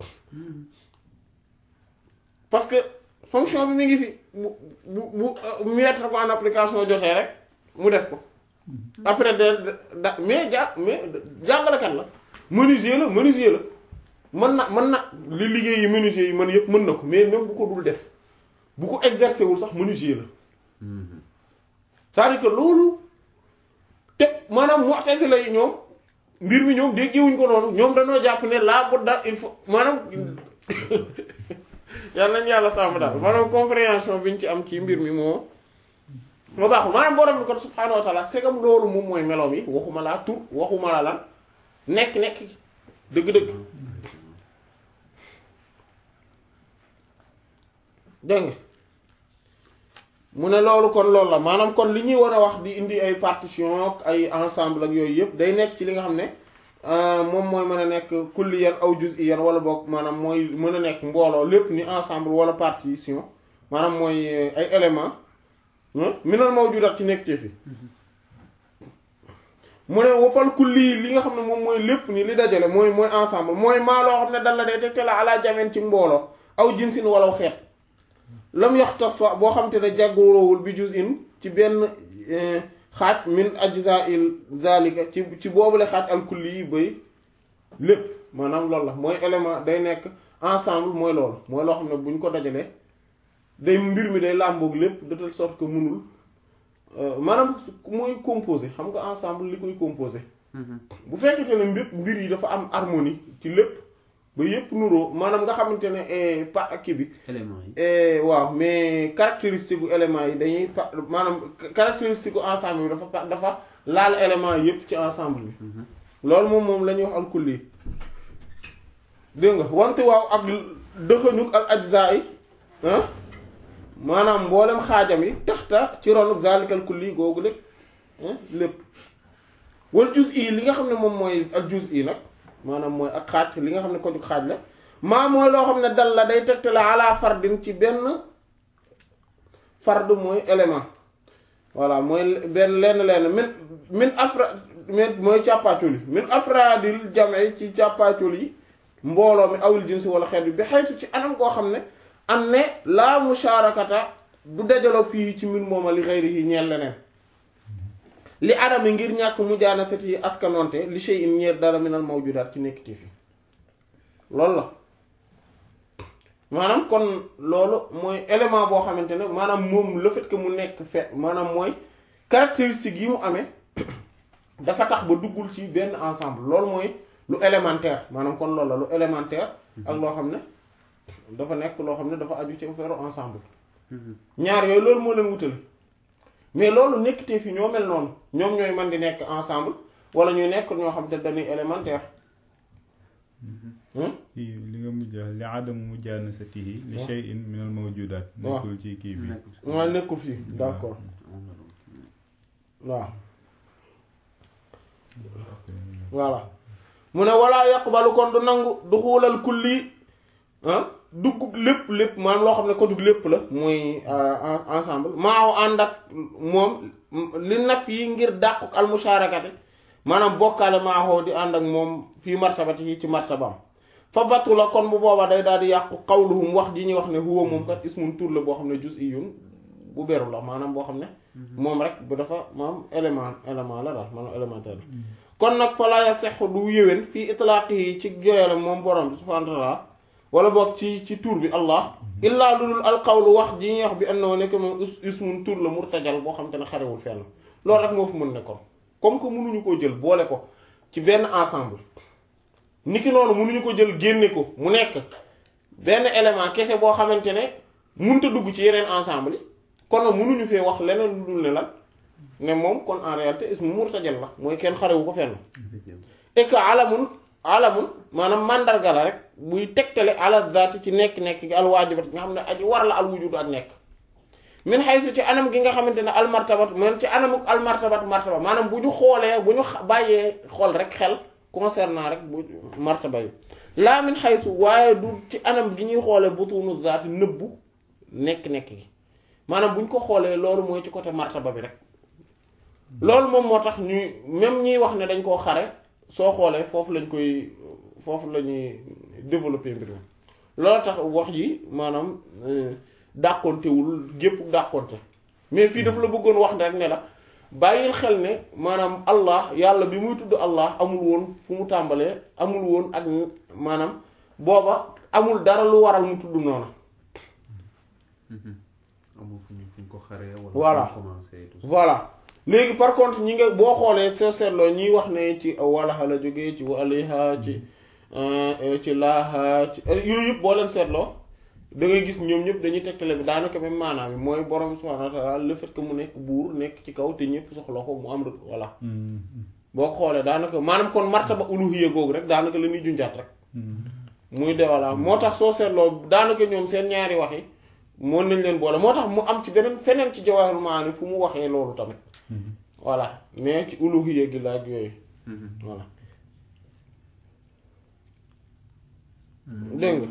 parce que fonction bi mi ngi fi bu bu bu mettre ko en application jotee rek mu def ko après de da mais ja mais jàngalekat la menuisier la menuisier la mën na mën na li liggéey yi menuisier yi mën yëpp mën na ko mais même bu ko dul def bu ko exercer wul sax menuisier la c'est-à-dire que loolu te maanaam mu'tazila yi ñoom mbir mi ñoom déggewuñ ko noonu ñoom dañoo jàpp ne laa budda il faut maanaam yàlla nañ yàlla sàmm daal maanaam compréhension bi ñu ci am ci mbir mi moo moo baaxul maanaam borom bi kon subhaanahu wa taala segam loolu moom mooy meloom yi waxuma laa tur waxuma la lan nekk-nekk dëgg-dëgg dégg nga mu ne loolu kon loolu la maanaam kon li ñuy war a wax di indi ay partition ak ay ensemble ak yooyu yëpp day nekk ci li nga xam ne moom mooy mën a nekk kulliyan aw juz'iyan wala boog maanaam mooy mën a nekk mbooloo lépp ni ensemble wala partition maanaam mooy ay éléments minal mawjudat ci nekk fi mu ne wafal kulli li nga xam ne moom mooy lépp ni li dajale mooy mooy ensemble mooy maa loo xam ne dal la day tegte la ala jameen ci mbooloo aw jinsin walaw xeet lam yaxtas boo xam te ne jàgguroowul bi juz'in ci benn xaaj min ajza'il zalika ci ci boobule xaaj al kulli yi bay lépp maanaam loolu la mooy élément day nekk ensemble mooy loolu mooy loo xam ne bu ñu ko dajalee day mbir mi day làmboog lépp de telle sorte que mënul maanaam mooy composé xam nga ensemble li koy composé bu fekkete ne mbir mbir yi dafa am harmonie ci lépp ba yépp nuroo maanaam nga xamante ne pa kii bi éléments yi waaw mais caractéristique gu éléments yi dañuy pa maanaam caractéristique gu ensemble bi dafa pa dafa laal éléments yépp ci ensemble bi loolu moom moom la ñuy wax alkulli dégg nga wante waaw ak dëxëñuk al ajza yi ah maanaam mboolem xaajam yi taxta ci ronu zalikal kulli googu lépp lépp wal juz i li nga xam ne moom mooy ak juz i nag maanaam mooy ak xaaj li nga xam ne ko jug xaaj la maa mooy loo xam ne dal la day tegte la ala fardin ci benn fard mooy élément voilà mooy benn lenn lenn min min afra min mooy càppaacul yi min afradil jame ci càppaacul yi mbooloo mi awil jinsi wala xeet bi bi xaytu ci anam koo xam ne am ne laa musharakata du dajaloo fii ci mbir mooma li xëyri yi ñeel leneen li adami ngir ñàkk mu jaana set yi askanonte li shay in ñeer dara minal mawjudaat ci nekkiti fi loolu la maanaam kon loolu mooy élément boo xamante ne maanaam moom le fait que mu nekk fait maanaam mooy caractéristique yi mu amee dafa tax ba duggul ci benn ensemble loolu mooy lu élémentaire maanaam kon loolu la lu élémentaire ak loo xam ne dafa nekk loo xam ne dafa aju ci affaire ensemble ñaar yooyu loolu moo leen wutale mais loolu nekkitee fi ñoo mel noonu ñoom ñooy man di nekk ensemble wala ñuy nekk ñoo xam te dañuy élémentaire kii li nga mujj li adamu mujaanasatihi li shay'in min al mawjudaat nekkul ci kii bi maa nekkul fii d'accord waaw voilà mu ne walaa yaqbalu kon du nangu du xuulal kulli ah dugg lépp lépp maanaam loo xam ne ko dugg lépp la mooy ensemble maaw ànd ak moom li naf yi ngir dàquk almusharakati maanaam bokkaale maaxoo di ànd ak moom fii martabati yi ci martabaam fa battu la kon bu booba day daal di yàqu qawluhum wax ji ñuy wax ne huwa moom kat ismun tur la boo xam ne juz'iyyun bu beru la maanaam boo xam ne moom rek bu dafa maanaam élément élément la daal maanaam élémentaire la kon nag fa laa yasexu du yéwén fii itlaaq yi ci joyale moom borom bi subhaanahu wa ta'ala wala boog ci ci tur bi allah illaa ludul alqawlu wax ji ñuy wax bi annoo nekk moom ismun tur la murtajal boo xam te ne xarewul fenn loolu rek moo fi mën ne kon comme que mënuñu koo jël boole ko ci benn ensemble niki noonu mënuñu ko jël génne ko mu nekk benn élément kese boo xamante ne mënta dugg ci yeneen ensemble yi kon nag mënuñu fee wax leneen lu dul ne lan ne moom kon en réalité ismu murtajal la mooy kenn xarewu ko fenn et que alamun alamun maanaam mandarga la rek buy tegtale ala zaati ci nekk-nekk gi alwaajibat nga xam ne aji war la al wujudu ak nekk min haythu ci anam gi nga xamante ne almartabat man ci anamuk almartabat martaba maanaam bu ñu xoolee bu ñu bàyyee xool rek xel concernant rek bu martaba yi laa min haythu waaye du ci anam gi ñuy xoolee butunu zaati nëbbu nekk-nekk gi maanaam bu ñu ko xoolee loolu mooy ci côté martaba bi rek loolu moom moo tax ñuy même ñiy wax ne dañ koo xare soo xoolee foofu lañ koy foofu la ñuy développer mbir mi loolu tax wax yi maanaam dàqontewul gépp dàqonte mais fii daf la bëggoon wax rek ne la bàyyil xel ne maanaam allah yàlla bi muy tudd allah amul woon fu mu tàmbalee amul woon ak maanaam booba amul dara lu waral mu tudd noonu amul fu ñu fu ñu ko xaree wala Voilà. fu ñu commencé tout ça. voilà léegi par contre ñi nga boo xoolee soo seetloo ñiy wax ne ci walaha la jógee ci waliha ci ci laaha ci yooyu yëpp boo leen seetloo da ngay gis ñoom ñëpp dañuy tegtale bi daanaka même maanaam bi mooy borom subhanahu wa ta'ala le fait que mu nekk buur nekk ci kaw te ñëpp soxla ko mu am rek voilà boo ko xoolee daanaka maanaam kon martaba uluhiyya googu rek daanaka la ñuy junjaat rek muy de voilà moo tax soo seetloo daanaka ñoom seen ñaari wax yi mën nañ leen boole moo tax mu am ci beneen feneen ci jawahirul maani fu mu waxee loolu tamit voilà mais ci uluhiyya gi la ak yooyu voilà dégg nga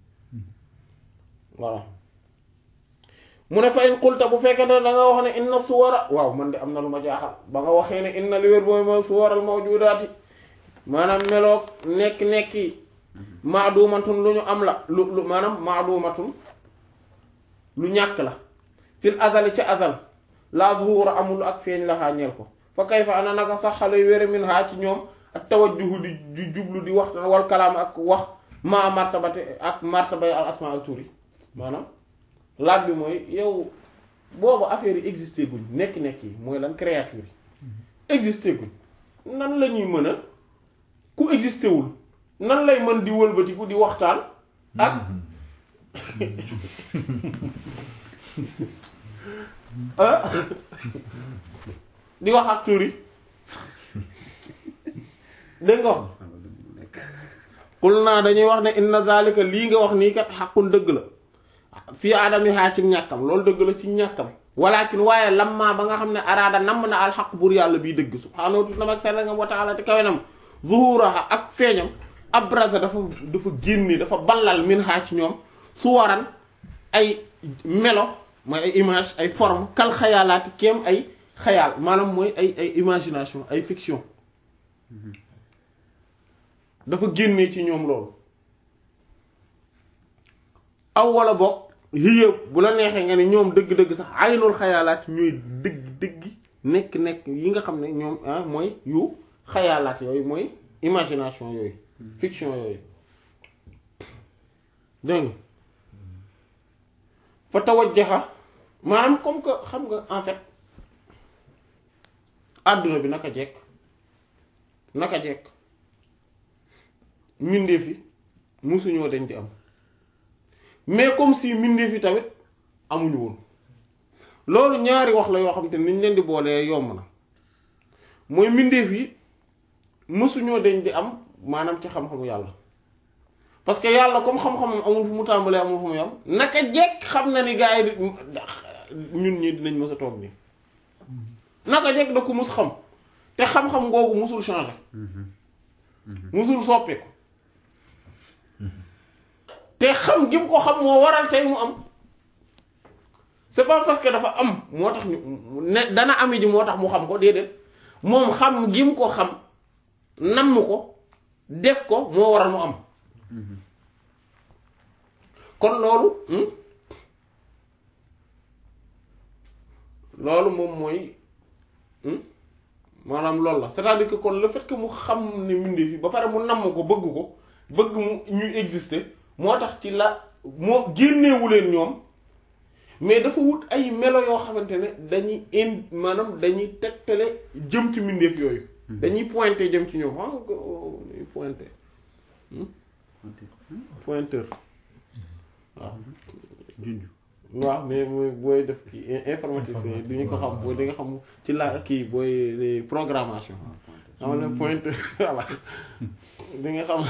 voilà mu ne fa in qulta bu fekkee ne da nga wax ne inna suwara waaw man de am na lu ma jaaxal ba nga waxee ne inna li wér booy ma suwaral mawjudaati maanaam meloog nekk-nekk yi maadumatun lu ñu am la lu lu maanaam maadumatun lu ñàkk la fil azali ca azal la zuhura amul ak feeñ la xaañeel ko fa kayfa ana naka sax xale yu wére min haa ci ñoom ak tawajjuhu di di jublu di wax wal kalaam ak wax ma martabate ak martabay al asma al turi maanaam laaj bi mooy yow boobu affaire yi existé guñ nekk-nekk yi mooy lan créature yi existé guñ nan la ñuy mën a ku existé wul nan lay mën di wëlbatiku di waxtaan ak ah di wax ak tur yi dégg nga wax Xam nga lu mu nekk. xul naa dañuy wax ne inna zalika lii nga wax nii kat xaqun dëgg la fii aadami haa ci ñàkkam loolu dëgg la ci ñàkkam walakin waaye lamma ba nga xam ne araada namm na alxaq buur yàlla bii dëgg subhaanahu wa ta'ala sell nga wa ta'ala te kawenam zuhuraha ak feeñam abraza dafa dafa génne dafa ballal min haa ci ñoom suwaran ay melo mooy ay image ay forme kal xayaalaati kéem ay xayaal maanaam mooy ay ay imagination ay fiction dafa génnee ci ñoom loolu aw wala boog hiya bu la neexee nga ne ñoom dëgg-dëgg sax aynul xayaalaat ñooy dëgg dëgg nekk nekk yi nga xam ne ñoom ah mooy yu xayaalaat yooyu mooy imagination yooyu fiction yooyu dégg nga fa tawajjaha maanaam comme que xam nga en fait àdduna bi naka jekk naka jekk mbindeef yi musuñoo dañ di am mais comme si mbindeef yi tamit amuñu woon loolu ñaari wax la yoo xam te niñ leen di boolee yomb na mooy mbindeef yi musuñoo dañ di am maanaam ci xam-xamu yàlla parce que yàlla comme xam-xamam amul fu mu tàmbalee amul fu mu yam naka jekk xam na ni gars yi di ñun ñi dinañ mës a toog nii naka jekk da ko mus xam te xam-xam googu musul changer musul soppeeku te xam gi mu ko xam moo waral tey mu am c'est pas parce que dafa am moo tax ñu ne dana ami ji moo tax mu xam ko déedéet moom xam gi mu ko xam namm ko def ko moo waral mu am kon loolu hmm? loolu moom mooy hmm? maanaam loolu la c'est-à-dire que kon le fait que mu xam ne mbindeef yi ba pare mu namm ko bëgg ko bëgg mu ñuy exister moo tax ci la moo génneewu leen ñoom mais dafa wut ay melo yoo xamante ne dañuy in maanaam dañuy tegtale jëm ci mbindeef yooyu dañuy pointer jëm ci ñoom ah dañuy pointer hmm? pointeur waaw junj waaw mais mooy booy def kii informaticien yi du ñu ko xam booy di nga xam ci la kii booy programmation xam ne pointeur voilà di nga xam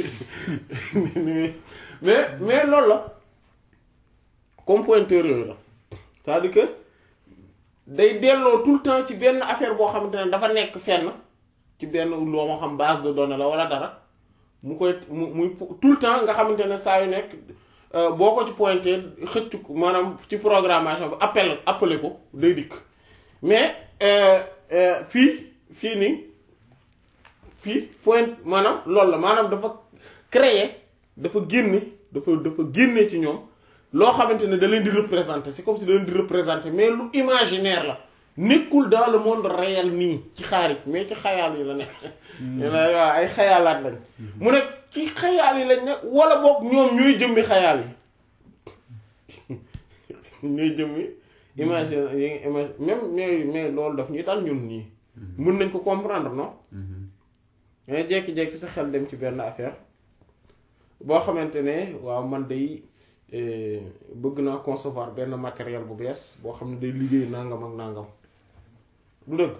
mais mais loolu la comme pointeur yooyu la c'est-à-dire que day delloo tout le temps ci benn affaire boo xamante ne dafa nekk fenn ci benn loo ma xam base de données la wala dara mu koy mu muy tout le temps nga xamante ne saa yu nekk boo ko ci pointé xëcc ko maanaam ci programmation bi appel appelé ko day dikk mais fii fii nii fii point maanaam loolu la maanaam dafa créer dafa génne dafa dafa génne ci ñoom loo xamante ne da leen di représenter c'est comme si da leen di représenter mais lu imaginaire la nekkul dans le monde réel nii ci xaarij mais ci xayaal yi la nekk waaw ay xayaalaat lañ mu ne ci xayaal yi lañ ne wala boog ñoom ñooy jëmmi xayaal yi ñooy jëmmi imagine yi image même mais mais loolu daf ñuy dal ñun nii mën nañ ko comprendre non mais jékki-jékki sa xel dem ci benn affaire boo xamante ne waaw man day bëgg naa concevoir benn matériel bu bees boo xam ne day liggéey nangam ak nangam du dëgg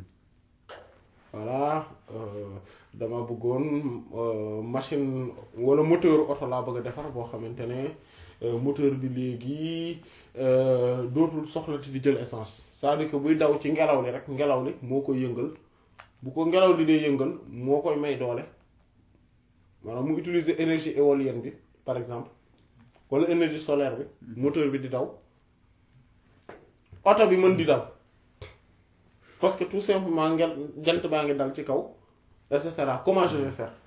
voilà dama bëggoon machine wala moteur oto laa bëgg a defar boo xamante ne moteur bi léegi dootul soxlati di jël essence c'est-à-dire que buy daw ci ngelaw li rek ngelaw li moo koy yëngal bu ko ngelaw li dee yëngal moo koy may doole maanaam mu utiliser énergie éolienne bi par exemple wala énergie solaire bi moteur bi di daw oto bi mën di daw parce que tout simplement ngel jant baa ngi dal ci kaw et cetera comment je vais faire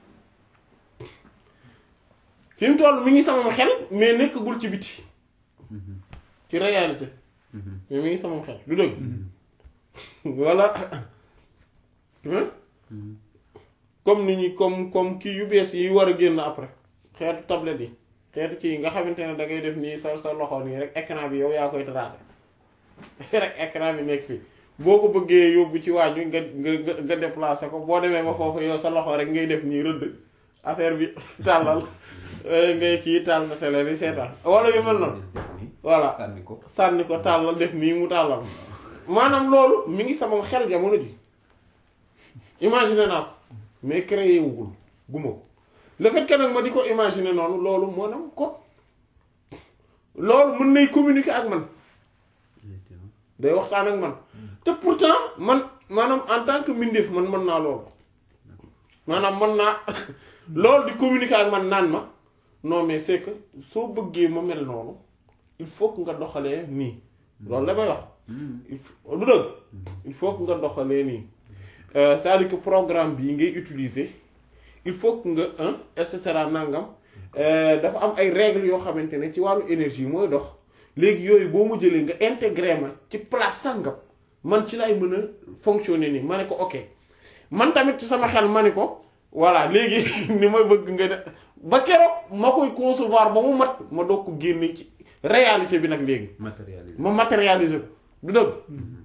fi mu toll mi ngi sama xel mais nekkagul ci biti ci réalité mais mi ngi sama xel du dëgg voilà comme ni ñu comme comme kii yu bees yi war a génn après xeetu tablette yi xeetu kii nga xamante ne da ngay def nii sa sa loxo nii rek écran bi yow yaa koy tracé rek écran bi nekk fii boo ko bëggee yóbbu ci waaj wi nga nga nga déplacé ko boo demee ba foofu yow sa loxo rek ngay def nii rëdd affaire bi tàllal ngay kii tàll sa télé bi seetaan wala yu mel noonu voilà sànni ko sànni ko tàllal def nii mu tàllal maanaam loolu mi ngi sama xel jamono ji imaginer naa ko mais créé wugul guma ko le fait que nag ma di ko imaginer noonu loolu maanaam ko loolu mën nay communiquer ak man day waxtaan ak man te pourtant man maanaam en tant que mbindeef man mën naa loolu maanaam mën naa loolu di communiquer ak man naan ma non mais c'est que soo bëggee ma mel noonu il faut que nga doxalee nii loolu la may wax il faut du dëgg il faut que nga doxalee nii c'est-à-dire que programme bii ngay utiliser il faut que nga un et cetera nangam dafa am ay règles yoo xamante ne ci wàllu énergie mooy dox léegi yooyu boo mu jëlee nga intégré ma ci place sangam man ci lay mën a fonctionner nii ma ne ko ok man tamit ci sama xel ma ne ko voilà léegi ni ma bëgg nga def ba keroog ma koy concevoir ba mu mat ma doog ko génne ci réalité bi nag léegi matérialisé ma matérialiser ko du dëgg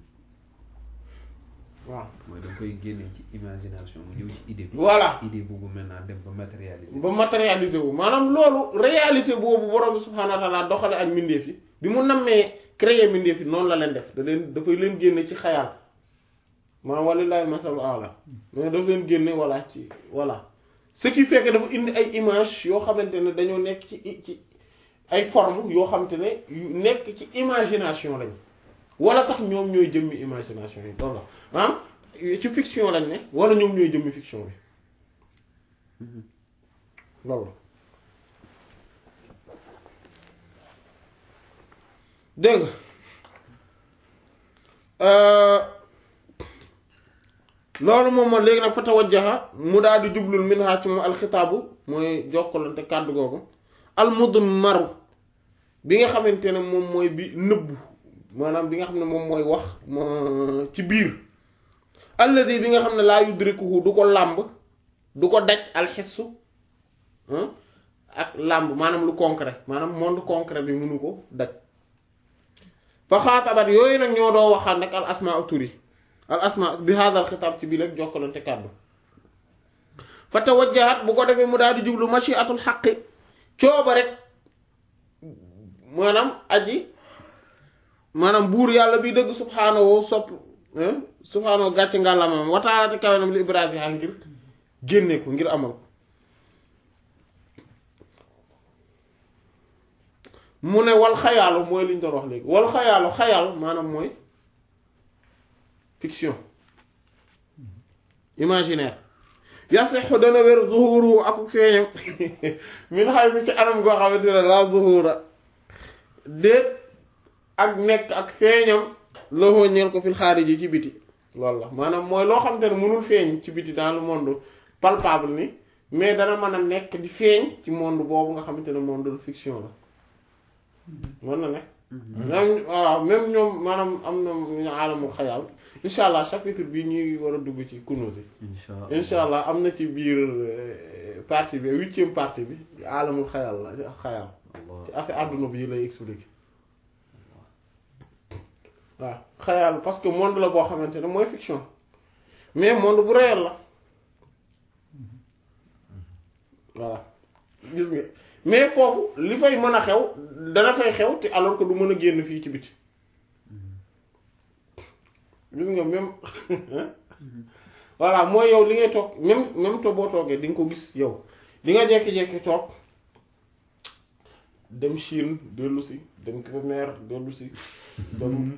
waaw mooy da nga koy génne ci imagination mu ñëw ci idée bi voilà idée boobu maintenant dem ba matérialisé ba matérialiser wu maanaam loolu réalité boobu borom bi subhaanahu wa taala doxale ak mbindeef yi bi mu nammee créer mbindeef yi noonu la leen def da leen dafay leen génne ci xayaal maanaam walillahi masalu ala mais daf leen génne voilà ci voilà ce qui fait que dafa indi ay image yoo xamante ne dañoo nekk ci ci ay forme yoo xamante ne yu nekk ci imagination lañ wala sax ñoom ñooy jëmmi imagination yi loolu la maanaam ci fiction lañ ne wala ñoom ñooy jëmmi fiction bi loolu dégg nga loolu moom moo léegi nag fa tawajjaha mu daal di jublul min ha ci moom alxitaabu mooy jokkalante kàddu googu almudmaru bi nga xamante ne moom mooy bi nëbbu maanaam bi nga xam ne moom mooy wax ma- ci biir alladi bi nga xam ne laa yudrikuhu du ko làmb du ko daj alxissu ah, ak làmb maanaam lu concret maanaam monde concret bi mënu ko daj fa xaatabat yooyu nag ñoo doo waxaat nag al asmaa tur yi al asmaa bi haadal xitaab ci bii rek jokkalante kàddu fa tawajjahat bu ko defee mu daal di jublu machiatul xaqi cooba rek maanaam aji maanaam buur yàlla bi dëgg subhaanahu sopp subhaanahu gàcce ngàllamam wataalaate kawenam li ibrahima ngir génne ko ngir amal ko mu ne wal xayaalu mooy li ñu doon wax léegi wal xayaalu xayaal maanaam mooy fiction imaginaire yasixu dana wér zuhuru ak feeñam min xay si ci anam goo xamante ne la zuhura déet ak nekk ak feeñam loxoo ñeel ko fil xaariji ci biti loolu la maanaam mooy loo xamante ne mënul feeñ ci biti dans le monde palpable ni mais dana mën a nekk di feeñ ci monde boobu nga xamante ne monde de fiction la mën na ne même waaw même ñoom maanaam am na ñu aalamul xayaal incha allah chapitre bi ñuy war a dugg ci Kunûz incha allah incha allah am na ci biir euh, partie bi huitième partie bi aalamul xayaal la xayaal ci affaire àdduna bi lay expliquer waaw xayaal parce que monde la boo xamante ne mooy fiction mais monde bu réel la voilà gis nga mais foofu li fay mën a xew dana fay xew te alors que du mën a génn fii ci biti gis nga même voilà mooy yow li ngay toog même même to boo toogee di nga ko gis yow di nga jekki-jekki toog dem Chine dellu si dem Kébémer dellu si dem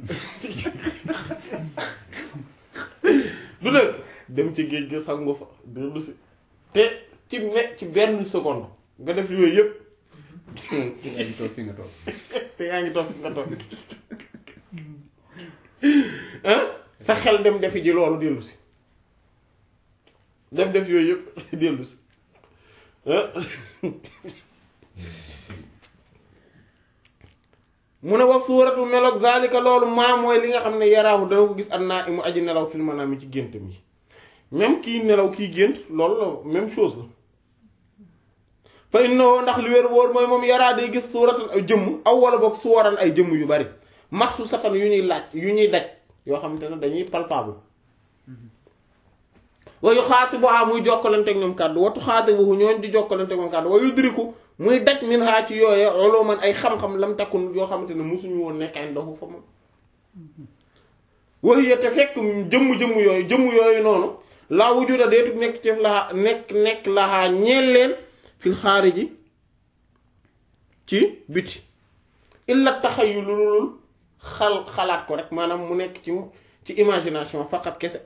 du dëgg dem ci géej ga sangu fa dellu si te ci me ci benn seconde nga def yooyu yëpp yaa ngi toog fi nga toog te yaa ngi toog fi nga toog ah sa xel dem defi ji loolu dellu si dem def yooyu yëpp dellu si ah mu ne wax suuratu meloog zalika loolu maa mooy li nga xam ne yaraahu dana ko gis annaa imu aji nelaw fil manaam ci gént mi même kii nelaw kii gént loolu la même chose la fa innahu ndax li wér wóor mooy moom yaraa day gis suuratan ay jëmm aw wala boog suwaran ay jëmm yu bari maxsu satan yu ñuy laaj yu ñuy daj yoo xamante ne dañuy palpable wayu xaati bu a muy jokkalanteeg ñoom kàddu watu xaati bu ñooñ di jokkalanteeg ñoom kàddu wayu diriku muy daj min haa ci yooye oloo man ay xam-xam lam takkun yoo xamante ne musuñu woon nekk ay ndoxu fa moom waxiya te fekk jëmm-jëmm yooyu jëmm yooyu noonu laa wujuda deetu nekk ci laxaa nekk nekk laxaa ñeel leen fil xaariji ci biti illa taxayu lu lul xal xalaat ko rek maanaam mu nekk ci ci imagination faqat kese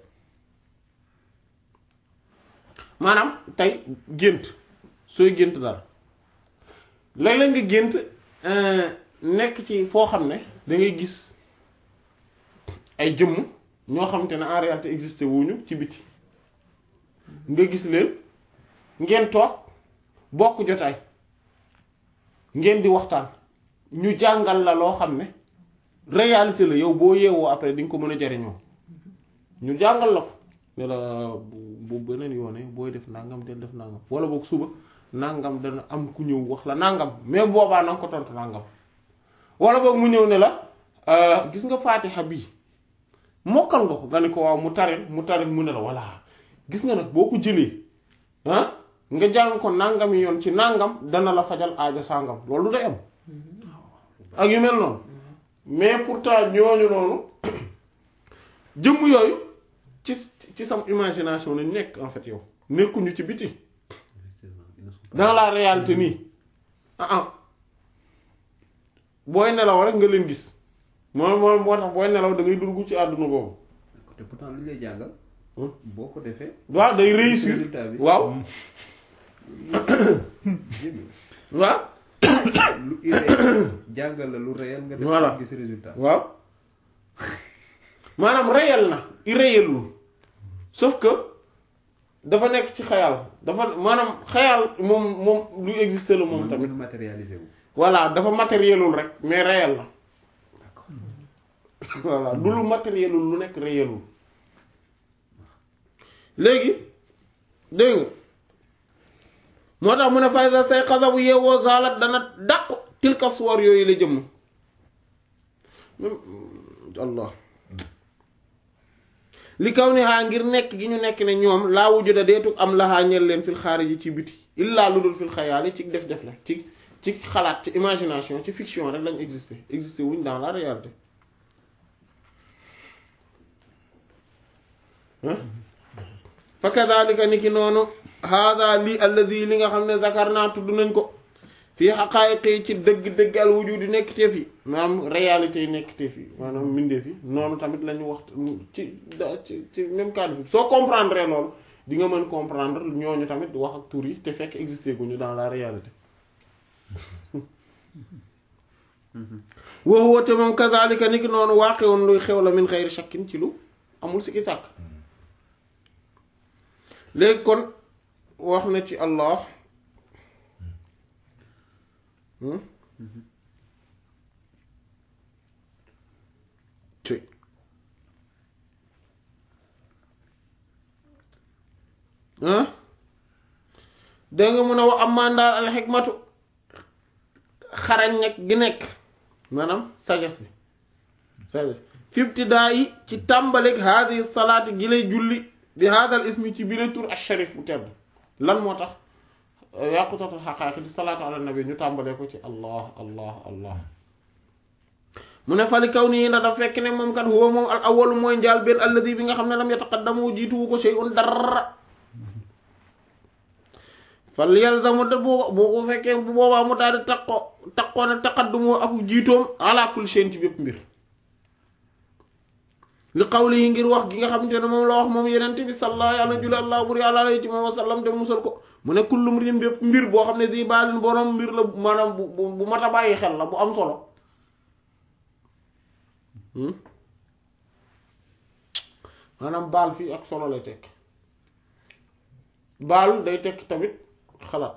maanaam tey gént sooy gént daal léeg-léeg nga gént nekk ci foo xam ne da ngay gis ay jëmm ñoo xamante ne en réalité existé wuñu ci biti nga gis leen ngeen toog bokk jotaay ngeen di waxtaan ñu jàngal la loo xam ne réalité la yow boo yeewoo après di nga ko mën a jariñoo ñu jàngal la ko ne la bu bu beneen yoone booy def nangam del def nangam wala boog suba nangam dana am ku ñëw wax la nangam mais boobaa na nga ko tontu nangam wala boog mu ñëw ne la gis nga faatixa bii mokkal nga ko nga ne ko waaw mu tarin mu tarin mu ne la voilà gis nga nag boo ko jëlee ah nga jàng ko nangam yoon ci nangam dana la fajal aajo sangam loolu day am ak yu mel noonu mais pourtant ñooñu noonu jëmm yooyu ci ci sam imagination lañ nekk en fait yow nekkuñu ci biti dans la réalité nii ah ah booy nelaw rek nga leen gis moom moom moo tax booy nelaw da ngay dugg ci àdduna boobu te pourtant lu ñu lay jàngal boo ko defee waaw day réussir résultat bi waaw jéem waaw lu irréel jàngal la lu réel nga def Voilà. gis résultat waaw maanaam réel na irréelul sauf que dafa nekk ci xayal dafa maanaam xayal moom moom lu existé la moom tamit mënul matérialiser wu voilà dafa matérielul rek mais réel la voilà du lu matérielul lu nekk réelul léegi dégg nga moo tax mu ne faysa say xasa bu yeewoo saalat dana dàqu tilka suwar yooyu la jëmm allah li kaw ni xaa ngir nekk gi ñu nekk ne ñoom laa wujuda deetu am laxaa ñel leen fil xaari ji ci biti illaa lu dul fil xayaali ci def def la ci ci xalaat ci imagination ci fiction rek lañ exister exister wuñ dans la réalité fa kadhalika ni ki noonu hada lii alladi li nga xam ne zakarna tudd nañ ko fii xaqaayiqi ci dëgg-dëgg al wujudi nekk teef yi maanaam réalité yi nekk teef yi maanaam mbindeef yi noonu tamit la ñu wax ci da ci ci même cas de figure soo comprendre loolu di nga mën comprendre ñooñu tamit wax ak tur yi te fekk existé guñu dans la réalité woo woote moom kazalika ni ki noonu waaqe woon luy xew la min xayri shakkin ci lu amul sikki sàkk léegi kon wax na ci allah ci ah dégg nga mun a wax am mandaal al xikmatu xarañ nekk gi nekk maanaam sagesse bi sagesse fi ibtidaa yi ci tàmbalik haadi salaati gi lay julli bi haadal ismi ci biir tur asharif bu tedd lan moo tax yàqutatul xaqaaqi di salaatu ala nabi ñu tàmbalee ko ci allah allah allah mu ne fali kaw nii na daf fekk ne moom kat huwa moom al awalu mooy njaal benn alladi bi nga xam ne lam yataqaddamu jiituwu ko shay'un dara fal yalzamu de bu bu ko fekkee bu boobaa mu daal di taqoo taqoo ne taqaddumoo ak jiitoom ala kulli shay'in ci bépp mbir li qawli yi ngir wax gi nga xamante ne moom la wax moom yeneen bi sallallahu yàlla julli allah buri àlla alayhi ci moom wasallam te musal ko mu ne kullu mrin bépp mbir boo xam ne di baalin borom mbir la maanaam bu bu bu mat a bàyyi xel la bu am solo maanaam baal fii ak solo lay tekk baal day tekk tamit xalaat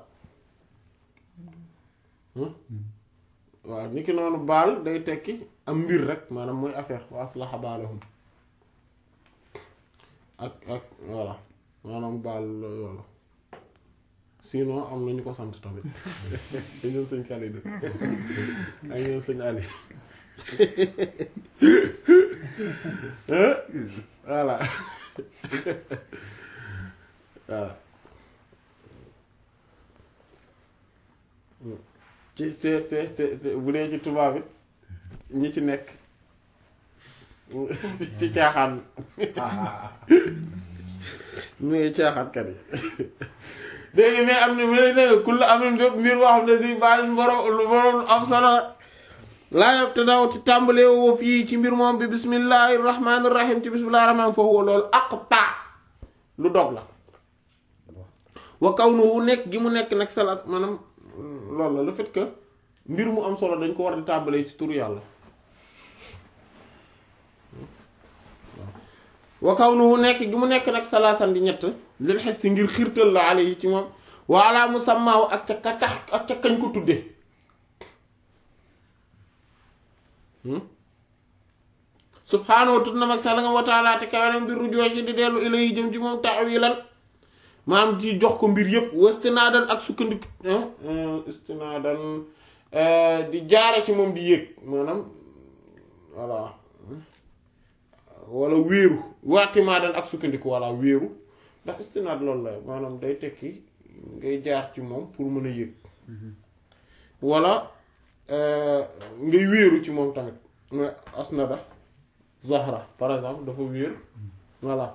waaw ni ki noonu baal day tekki am mbir rek maanaam mooy affaire wa aslaha baalahum ak ak voilà maanaam baal yoolu sinon am na ñu ko sant tamit ak ñoom sëñ Khalidou ak ñoom sëñ Ali voilà voilà ci te te te bu dee ci tubaab bi ñi ci nekk ci caaxaan mu ngi caaxaankat yi léegi mais am na mais dégg kull am na bépp mbir boo xam ne si baalin borom lu borom am solo laa yob te daw ci tàmbalee woo fii ci mbir moom bi bismillahi rahmaani rahim ci bismillahi rahmaani foofu loolu aqta lu dog la wa kawnuhu nekk gi mu nekk nag salaat maanaam loolu la le fait que mbir mu am solo dañ ko war di tàmbalee ci turu yàlla wa kawnuhu nekk gi mu nekk nag salaasan di ñett lil xes ci ngir xiirtal la ale yi ci moom wa ala musammaaw ak ca ka tax ak ca kañ ko tudde subhaanahu tudd na mag sala nga wa taala te kawenam mbir rujoo ci di dellu ila yi jëm ci moom taawilan maam ci jox ko mbir yépp wastinaadan ak sukkandiku istinaadan di jaare ci moom di yéeg maanaam voilà wala wéeru waatimaadan ak sukkandiku walla wéeru ndax istinaad loolu la maanaam day tekki ngay jaar ci moom pour mën a yéeg wala ngay wéeru ci moom tamit mooy asnada zahra par exemple dafa wéer voilà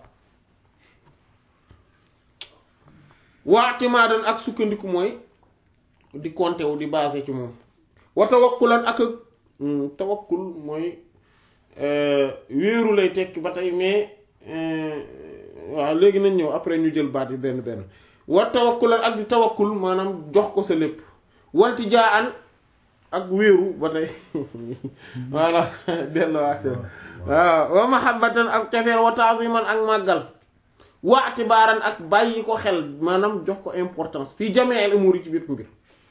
waatimaadan ak sukkandiku mooy di compter wu di basé ci moom wa tawakkulan ak tawakkul mooy wéeru lay tekki ba tey mais waaw léegi nañ ñëw après ñu jël baat yi benn benn wa tawakkulan ak di tawakkul maanaam jox ko sa lépp walti jaa an ak wéeru ba tey voilà delluwaat waaw wa mahabbatan ak cofeel wa ta'ziman ak màggal wa atibaaran ak bàyyi ko xel maanaam jox ko importance fii jami'il umuri ci bépp mbir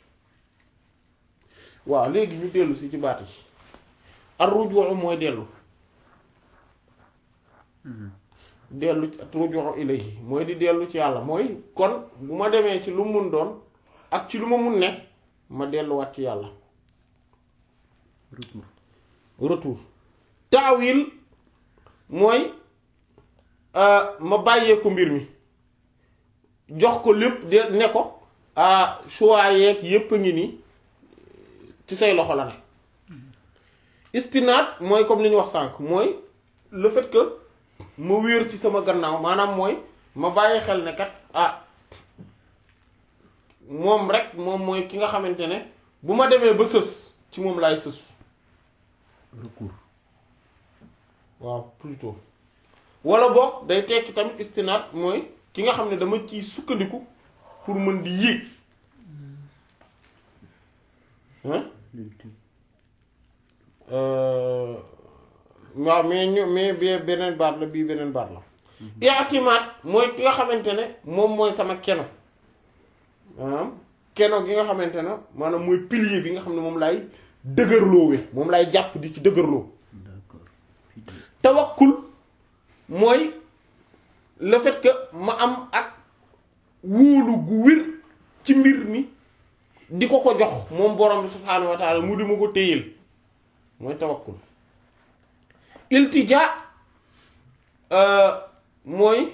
waaw léegi ñu dellu si ci baat yi ar-ruju' mooy dellu dellu ci ruju' ilayhi mooy di dellu ci yàlla mooy kon bu ma demee ci lu mun doon ak ci lu ma mun ne ma delluwaat ci yàlla retour retour taawil mooy ma bàyyee ko mbir mi jox ko lépp de ne ko ah choix yeeg yépp a ngi nii ci say loxo la ne istinaat mooy comme li ñu wax sànq mooy le fait que ma wéer ci sama gannaaw maanaam mooy ma bàyyi xel ne kat ah moom rek moom mooy ki nga xamante ne bu ma demee ba sës ci moom laay sës recours waaw plutôt wala boog day tekki tamit istinaat mooy ki nga xam ne dama ciy sukkandiku pour mën di yéeg hein l'ultime waaw mais ñu mais bi beneen baat la bii beneen baat la i'timaad mooy ki nga xamante ne moom mooy sama keno maanaam keno gi nga xamante ne maanaam mooy pilier bi nga xam ne moom laay dëgërloowe moom laay jàpp di ci dëgërloo d'accord pilier tawakkul mooy le fait que ma am ak wóolu gu wér ci mbir mi di ko ko jox moom borom bi subhaanahu wa taala mu di ma ko téyel mooy tawakkul iltija mooy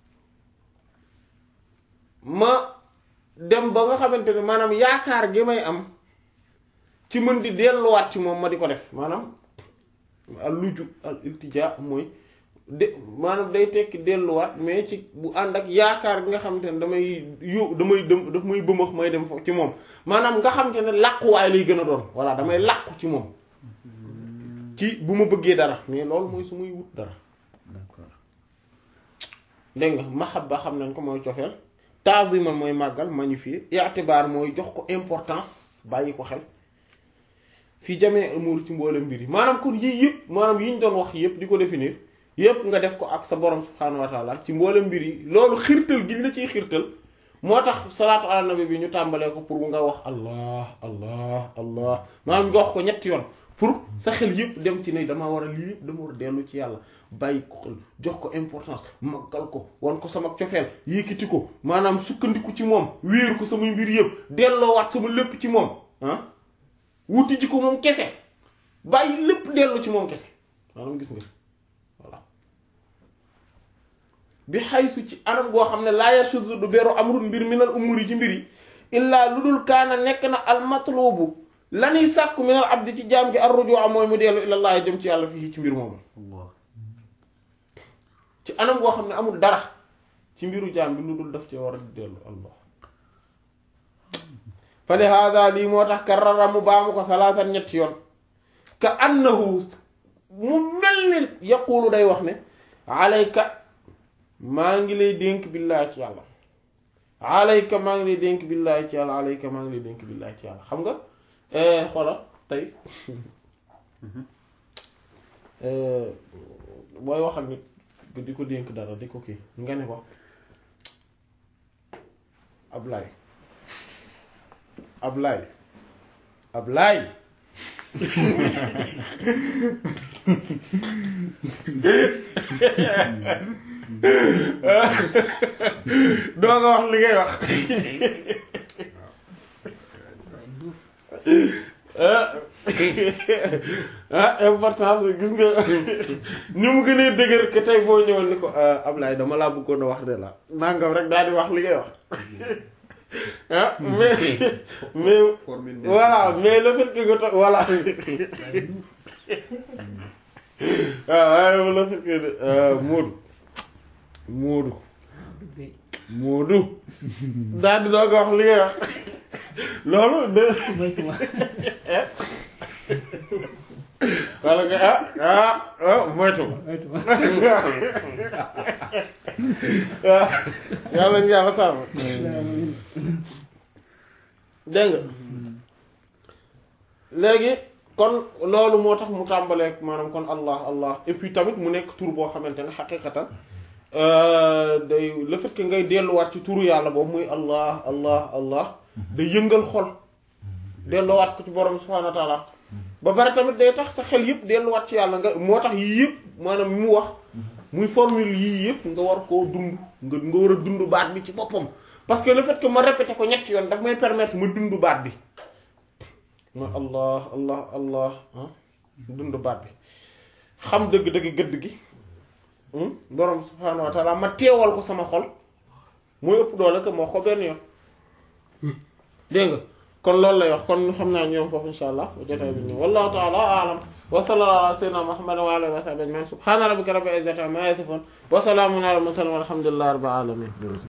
ma dem ba nga xamante ne maanaam yaakaar gi may am ci mën di delluwaat ci moom ma di ko def maanaam al luju al iltija mooy de maanaam day tekki delluwaat mais ci bu ànd ak yaakaar gi nga xamante ne damay yó damay dem daf may bëmax may dem foofu ci moom maanaam nga xamante ne làquwaay lay gën a doon voilà damay làqu ci moom ci bu ma bëggee dara mais loolu mooy su muy wut dara d'accord dégg nga mahabba xam nañ ko mooy cofeel ta'ziman mooy màggal magnifier i'tibar mooy jox ko importance bàyyi ko xel fii jamee umur ci mboolem mbir yi maanaam kon yii yëpp maanaam yi ñu doon wax yëpp di ko définir yëpp nga def ko ak sa borom subhaanahu wa taala ci mboolem mbir yi loolu xirtal gi ñu la ciy xirtal moo tax salaatu ala nabi bi ñu tàmbalee ko pour nga wax allah allah allah maanaam nga wax ko ñetti yoon pour sa xel yëpp dem ci ne dama war a lii yëpp dama war a dellu ci yàlla bàyyi ko xel jox ko importance maggal ko wan ko sama cofeel yékkati ko maanaam sukkandiku ci moom wéeru ko samay mbir yëpp delloowaat sama lépp ci moom ah wuti ji ko moom kese bàyyi lépp dellu ci moom kese maanaam gis nga voilà bi xaysu ci anam goo xam ne laa yasudu du beru amrun mbir minal umuri ci mbir yi illaa lu dul kaana nekk na al matlubu lanuy sàkku minal abdi ci jaam gi ar rujuu mooy mu dellu ilallah jëm ci yàlla fii ci mbir moomu Allah ci anam goo xam ne amul dara ci mbiru jaam bi lu dul daf ci war a dellu allah fa li hada lii moo tax karrara mu baamu ko salaatan ñetti yoon ka annahu mu mel ni yaqulu day wax ne alayka maa ngi lay dénk billaahi ci yàlla alayka maa ngi lay dénk billaahi ci yàlla alayka maa ngi lay dénk billaahi ci yàlla xam nga xoola tey booy waxal nit di ko dénk dara di ko kii nga ne ko Ablaay Ablaay Ablaay doo nga wax li ngay wax ah importance bi gis nga ni mu gënee dëgër que tey boo ñëwoon ni ko Ablaye dama laa bëggoon a wax de la nangam rek daal di wax li ngay wax ah mais mais voilà mais le fait que nga toog voilà waaw waaye le fait que Moodu Moodu Moodu daal di doog a wax li ngay wax loolu de wala nga ah ah ah moytu waaw yàlla ñu yàlla sàmm dégg nga léegi kon loolu moo tax mu tàmbaleek maanaam kon allah allah et puis tamit mu nekk tur boo xamante ne xaqiqatan day le fait que ngay delluwaat ci turu yàlla boobu muy allah allah allah day yëngal xol delluwaat ko ci borom subhanahu wa taala ba pare tamit day tax sa xel yëpp delluwaat ci yàlla nga moo tax yii yëpp maanaam mu wax muy formule yii yëpp nga war koo dund nga nga war a dund baat bi ci boppam parce que le fait que ma répété ko ñetti yoon daf may permettre ma dund baat bi ma allah allah allah ah dund baat bi xam dëgg-dëgg gëdd gi borom subhanahu wa taala ma teewal ko sama xol mooy ëpp doole que moo ko benn yoon dégg nga kon loolu lay wax kon xam naa ñoom foofu insha allah jotaay bi ñëw wallahu taala aalam wa sallallahu ala sayyidina muhammad wa alihi wa sahbihi ajma'in subhana rabbika rabbil izzati amma yasifun wa salamun ala mursalin walhamdulillahi rabbil alamin